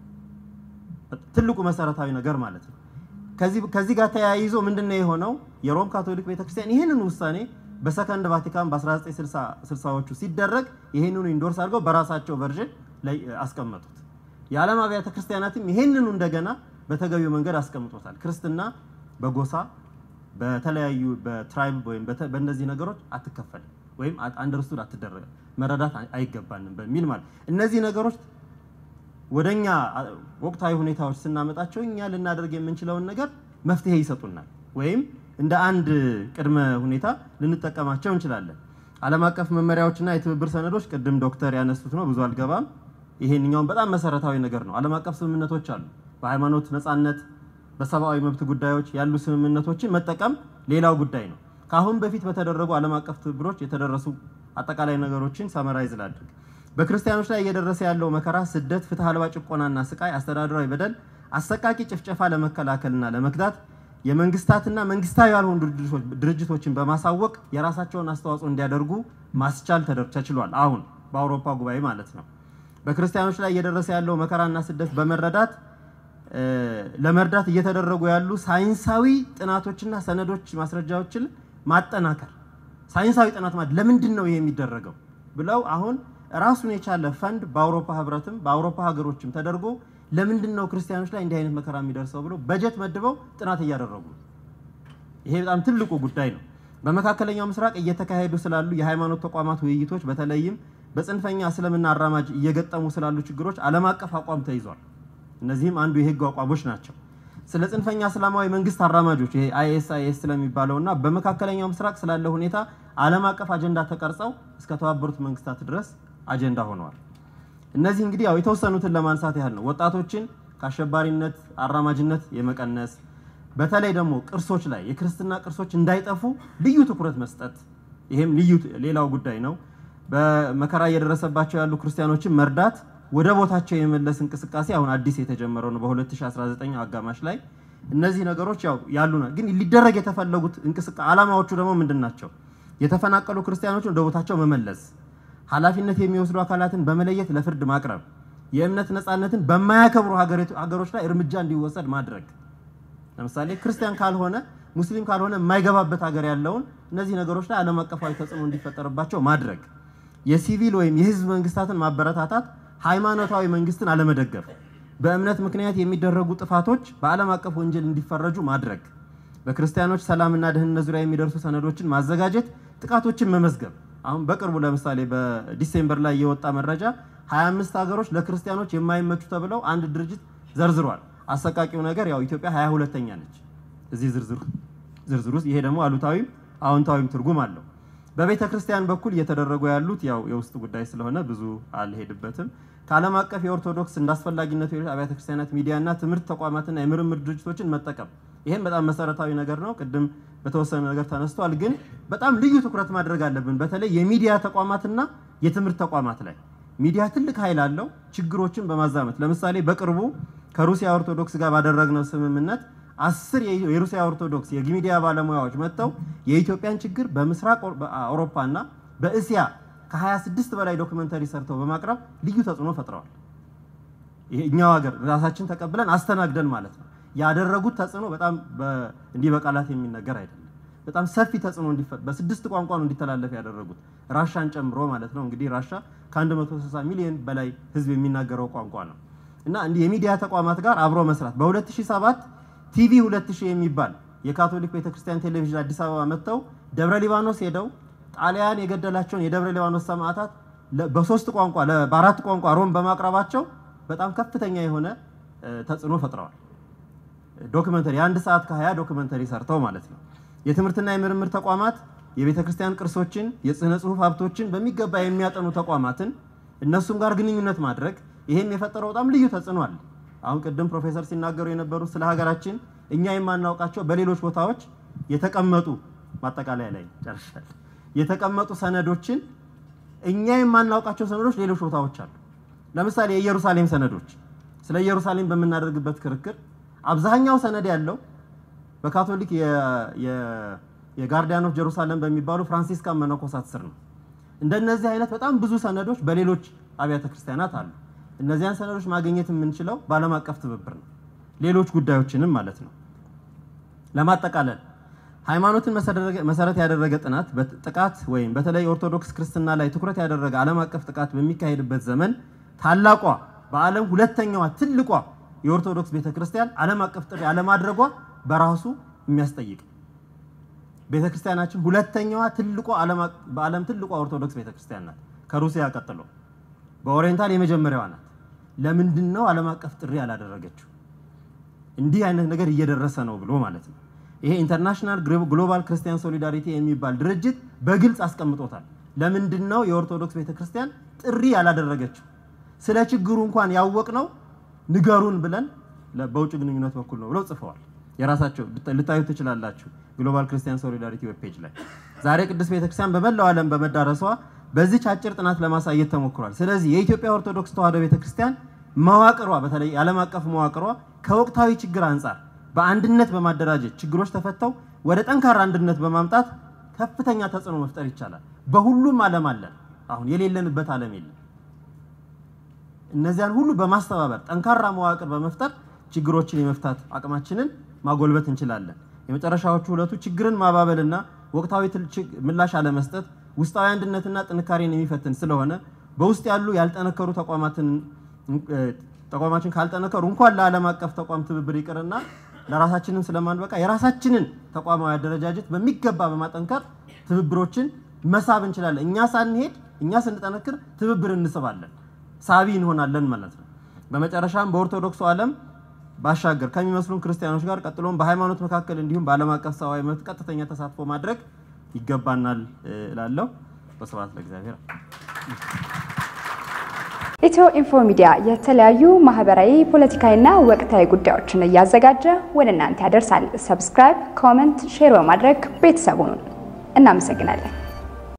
Speaker 6: ትልቁ መሰረታዊ ነገር ማለት ነው። ከዚህ ጋር ተያይዞ ምንድነው የሆነው? የሮም ካቶሊክ ቤተክርስቲያን ይህንን ውሳኔ በሰከንድ ቫቲካን በ1960ዎቹ ሲደረግ ይህንኑ ኢንዶርስ አድርገው በራሳቸው ቨርዥን ላይ አስቀመጡት። የዓለም አብያተ ክርስቲያናትም ይህንኑ እንደገና በተገቢው መንገድ አስቀምጦታል። ክርስትና በጎሳ በተለያዩ በትራይብ ወይም በእነዚህ ነገሮች አትከፈልም ወይም አንደርስቱድ አትደረገ መረዳት አይገባንም በሚል ማለት እነዚህ ነገሮች ወደኛ ወቅታዊ ሁኔታዎች ስናመጣቸው እኛ ልናደርግ የምንችለውን ነገር መፍትሄ ይሰጡናል ወይም እንደ አንድ ቅድመ ሁኔታ ልንጠቀማቸው እንችላለን። ዓለም አቀፍ መመሪያዎችና የትብብር ሰነዶች ቅድም ዶክተር ያነሱት ነው፣ ብዙ አልገባም። ይሄንኛውም በጣም መሰረታዊ ነገር ነው። ዓለም አቀፍ ስምምነቶች አሉ። በሃይማኖት ነጻነት፣ በሰብአዊ መብት ጉዳዮች ያሉ ስምምነቶችን መጠቀም ሌላው ጉዳይ ነው። ከአሁን በፊት በተደረጉ ዓለም አቀፍ ትብብሮች የተደረሱ አጠቃላይ ነገሮችን ሰመራይዝ ላድርግ። በክርስቲያኖች ላይ እየደረሰ ያለው መከራ፣ ስደት፣ ፍትህ አልባ ጭቆናና ስቃይ፣ አስተዳደራዊ በደል፣ አሰቃቂ ጭፍጨፋ ለመከላከልና ለመግታት የመንግስታትና መንግስታዊ ያልሆኑ ድርጅቶችን በማሳወቅ የራሳቸውን አስተዋጽኦ እንዲያደርጉ ማስቻል ተችሏል። አሁን በአውሮፓ ጉባኤ ማለት ነው። በክርስቲያኖች ላይ እየደረሰ ያለው መከራና ስደት በመረዳት ለመርዳት እየተደረጉ ያሉ ሳይንሳዊ ጥናቶችና ሰነዶች ማስረጃዎችን ማጠናከር ሳይንሳዊ ጥናት ማለት ለምንድን ነው ይሄ የሚደረገው ብለው አሁን ራሱን የቻለ ፈንድ በአውሮፓ ህብረትም በአውሮፓ ሀገሮችም ተደርጎ ለምንድን ነው ክርስቲያኖች ላይ እንዲህ አይነት መከራ የሚደርሰው ብለው በጀት መድበው ጥናት እያደረጉ ነው። ይሄ በጣም ትልቁ ጉዳይ ነው። በመካከለኛው ምስራቅ እየተካሄዱ ስላሉ የሃይማኖት ተቋማት ውይይቶች፣ በተለይም በጽንፈኛ እስልምና አራማጅ እየገጠሙ ስላሉ ችግሮች ዓለም አቀፍ አቋም ተይዟል። እነዚህም አንዱ የህግ አቋሞች ናቸው። ስለ ጽንፈኛ እስላማዊ መንግስት አራማጆች ይሄ አይኤስአይኤስ ስለሚባለውና በመካከለኛው ምስራቅ ስላለ ሁኔታ ዓለም አቀፍ አጀንዳ ተቀርጸው እስከ ተባበሩት መንግስታት ድረስ አጀንዳ ሆነዋል። እነዚህ እንግዲህ ያው የተወሰኑትን ለማንሳት ያህል ነው። ወጣቶችን ከአሸባሪነት አራማጅነት የመቀነስ በተለይ ደግሞ ቅርሶች ላይ የክርስትና ቅርሶች እንዳይጠፉ ልዩ ትኩረት መስጠት፣ ይሄም ልዩ ሌላው ጉዳይ ነው። በመከራ እየደረሰባቸው ያሉ ክርስቲያኖችን መርዳት፣ ወደ ቦታቸው የመለስ እንቅስቃሴ አሁን አዲስ የተጀመረው ነው በ2019 አጋማሽ ላይ። እነዚህ ነገሮች ያው ያሉ ነው፣ ግን ሊደረግ የተፈለጉት እንቅስቃሴ ዓላማዎቹ ደግሞ ምንድን ናቸው? የተፈናቀሉ ክርስቲያኖችን ወደ ቦታቸው መመለስ ኃላፊነት የሚወስዱ አካላትን በመለየት ለፍርድ ማቅረብ፣ የእምነት ነፃነትን በማያከብሩ ሀገሮች ላይ እርምጃ እንዲወሰድ ማድረግ። ለምሳሌ ክርስቲያን ካልሆነ ሙስሊም ካልሆነ የማይገባበት ሀገር ያለውን እነዚህ ነገሮች ላይ ዓለም አቀፋዊ ተጽዕኖ እንዲፈጠርባቸው ማድረግ፣ የሲቪል ወይም የህዝብ መንግስታትን ማበረታታት፣ ሃይማኖታዊ መንግስትን አለመደገፍ፣ በእምነት ምክንያት የሚደረጉ ጥፋቶች በዓለም አቀፍ ወንጀል እንዲፈረጁ ማድረግ፣ በክርስቲያኖች ሰላምና ደህንነት ዙሪያ የሚደርሱ ሰነዶችን ማዘጋጀት፣ ጥቃቶችን መመዝገብ። አሁን በቅርቡ ለምሳሌ በዲሴምበር ላይ የወጣ መረጃ 25 ሀገሮች ለክርስቲያኖች የማይመቹ ተብለው አንድ ድርጅት ዘርዝሯል። አሰቃቂው ነገር ያው ኢትዮጵያ 22ተኛ ነች እዚህ ዝርዝር ዝርዝር ውስጥ። ይሄ ደግሞ አሉታዊም አዎንታዊም ትርጉም አለው። በቤተ ክርስቲያን በኩል እየተደረጉ ያሉት ያው የውስጥ ጉዳይ ስለሆነ ብዙ አልሄድበትም። ከዓለም አቀፍ የኦርቶዶክስ እንዳስፈላጊነቱ አብያተ ክርስቲያናት ሚዲያና ትምህርት ተቋማትና የምርምር ድርጅቶችን መጠቀም ይህም በጣም መሰረታዊ ነገር ነው። ቅድም በተወሰነ ነገር ተነስቷል፣ ግን በጣም ልዩ ትኩረት ማድረግ አለብን። በተለይ የሚዲያ ተቋማትና የትምህርት ተቋማት ላይ ሚዲያ ትልቅ ኃይል አለው፣ ችግሮችን በማዛመት ለምሳሌ በቅርቡ ከሩሲያ ኦርቶዶክስ ጋር ባደረግነው ስምምነት አስር የሩሲያ ኦርቶዶክስ የሚዲያ ባለሙያዎች መጥተው የኢትዮጵያን ችግር በምስራቅ አውሮፓና በእስያ ከ26 በላይ ዶክመንተሪ ሰርተው በማቅረብ ልዩ ተጽዕኖ ፈጥረዋል። እኛው ሀገር ራሳችን ተቀብለን አስተናግደን ማለት ነው። ያደረጉት ተጽዕኖ በጣም እንዲህ በቃላት የሚነገር አይደለም። በጣም ሰፊ ተጽዕኖ በስድስት ቋንቋ ነው እንዲተላለፍ ያደረጉት ራሻን ጨምሮ ማለት ነው። እንግዲህ ራሻ ከ160 ሚሊዮን በላይ ሕዝብ የሚናገረው ቋንቋ ነው እና እንዲህ የሚዲያ ተቋማት ጋር አብሮ መስራት በ2007 ቲቪ 2000 የሚባል የካቶሊክ ቤተክርስቲያን ቴሌቪዥን አዲስ አበባ መጥተው ደብረ ሊባኖስ ሄደው ጣሊያን የገደላቸውን የደብረ ሊባኖስ ሰማዕታት በሶስት ቋንቋ በአራት ቋንቋ ሮም በማቅረባቸው በጣም ከፍተኛ የሆነ ተጽዕኖ ፈጥረዋል። ዶክመንተሪ የአንድ ሰዓት ከ20 ዶክመንተሪ ሰርተው ማለት ነው። የትምህርትና የምርምር ተቋማት የቤተ ክርስቲያን ቅርሶችን፣ የስነ ጽሁፍ ሀብቶችን በሚገባ የሚያጠኑ ተቋማትን እነሱም ጋር ግንኙነት ማድረግ ይሄም የፈጠረው በጣም ልዩ ተጽዕኖ አለ። አሁን ቅድም ፕሮፌሰር ሲናገሩ የነበሩት ስለ ሀገራችን እኛ የማናውቃቸው በሌሎች ቦታዎች የተቀመጡ ማጠቃለያ ላይ ጨርሻል። የተቀመጡ ሰነዶችን እኛ የማናውቃቸው ሰነዶች ሌሎች ቦታዎች አሉ። ለምሳሌ የኢየሩሳሌም ሰነዶች ስለ ኢየሩሳሌም በምናደርግበት ክርክር አብዛኛው ሰነድ ያለው በካቶሊክ የጋርዲያን ኦፍ ጀሩሳሌም በሚባሉ ፍራንሲስካን መነኮሳት ስር ነው። እንደነዚህ አይነት በጣም ብዙ ሰነዶች በሌሎች አብያተ ክርስቲያናት አሉ። እነዚያን ሰነዶች ማግኘት የምንችለው በዓለም አቀፍ ትብብር ነው። ሌሎች ጉዳዮችንም ማለት ነው። ለማጠቃለል ሃይማኖትን መሰረት ያደረገ ጥናት ጥቃት ወይም በተለይ ኦርቶዶክስ ክርስትና ላይ ትኩረት ያደረገ ዓለም አቀፍ ጥቃት በሚካሄድበት ዘመን ታላቋ በዓለም ሁለተኛዋ ትልቋ የኦርቶዶክስ ቤተክርስቲያን ዓለም አቀፍ ጥሪ አለማድረጓ በራሱ የሚያስጠይቅ ቤተክርስቲያናችን ሁለተኛዋ ትልቋ በዓለም ትልቋ ኦርቶዶክስ ቤተክርስቲያን ናት፣ ከሩሲያ ቀጥሎ በኦሪየንታል የመጀመሪያዋ ናት። ለምንድን ነው ዓለም አቀፍ ጥሪ ያላደረገችው? እንዲህ አይነት ነገር እየደረሰ ነው ብሎ ማለት ነው። ይሄ ኢንተርናሽናል ግሎባል ክርስቲያን ሶሊዳሪቲ የሚባል ድርጅት በግልጽ አስቀምጦታል። ለምንድን ነው የኦርቶዶክስ ቤተክርስቲያን ጥሪ ያላደረገችው? ስለ ችግሩ እንኳን ያወቅነው ንገሩን ብለን በውጭ ግንኙነት በኩል ነው ብለው ጽፈዋል። የራሳቸው ልታዩት ትችላላችሁ፣ ግሎባል ክርስቲያን ሶሊዳሪቲ ዌብ ፔጅ ላይ። ዛሬ ቅድስት ቤተክርስቲያን በመላው ዓለም በመዳረሷ በዚች አጭር ጥናት ለማሳየት ተሞክሯል። ስለዚህ የኢትዮጵያ ኦርቶዶክስ ተዋሕዶ ቤተክርስቲያን መዋቅሯ በተለይ የዓለም አቀፍ መዋቅሯ ከወቅታዊ ችግር አንጻር በአንድነት በማደራጀት ችግሮች ተፈተው ወደ ጠንካራ አንድነት በማምጣት ከፍተኛ ተጽዕኖ መፍጠር ይቻላል። በሁሉም ዓለም አለን። አሁን የሌለንበት ዓለም የለም። እነዚያን ሁሉ በማስተባበር ጠንካራ መዋቅር በመፍጠር ችግሮችን የመፍታት አቅማችንን ማጎልበት እንችላለን። የመጨረሻዎቹ ሁለቱ ችግርን ማባበልና ወቅታዊ ምላሽ አለመስጠት ውስጣዊ አንድነትና ጥንካሬን የሚፈትን ስለሆነ በውስጥ ያሉ ያልጠነከሩ ተቋማትን ተቋማችን ካልጠነከሩ እንኳን ለዓለም አቀፍ ተቋም ትብብር ይቅርና ለራሳችንም ስለማንበቃ የራሳችንን ተቋማዊ አደረጃጀት በሚገባ በማጠንከር ትብብሮችን መሳብ እንችላለን። እኛ ሳንሄድ እኛ ስንጠነክር ትብብር እንስባለን፣ ሳቢ እንሆናለን ማለት ነው። በመጨረሻም በኦርቶዶክሱ ዓለም ባሻገር ከሚመስሉን ክርስቲያኖች ጋር ቀጥሎም በሃይማኖት መካከል እንዲሁም በዓለም አቀፍ ሰብአዊ መብት ቀጥተኛ ተሳትፎ ማድረግ ይገባናል እላለሁ። በስብሐት ለእግዚአብሔር።
Speaker 7: ኢትዮ ኢንፎ ሚዲያ የተለያዩ ማህበራዊ፣ ፖለቲካዊና ወቅታዊ ጉዳዮችን እያዘጋጀ ወደ እናንተ ያደርሳል። ሰብስክራይብ፣ ኮመንት፣ ሼር በማድረግ ቤተሰቡን እናመሰግናለን።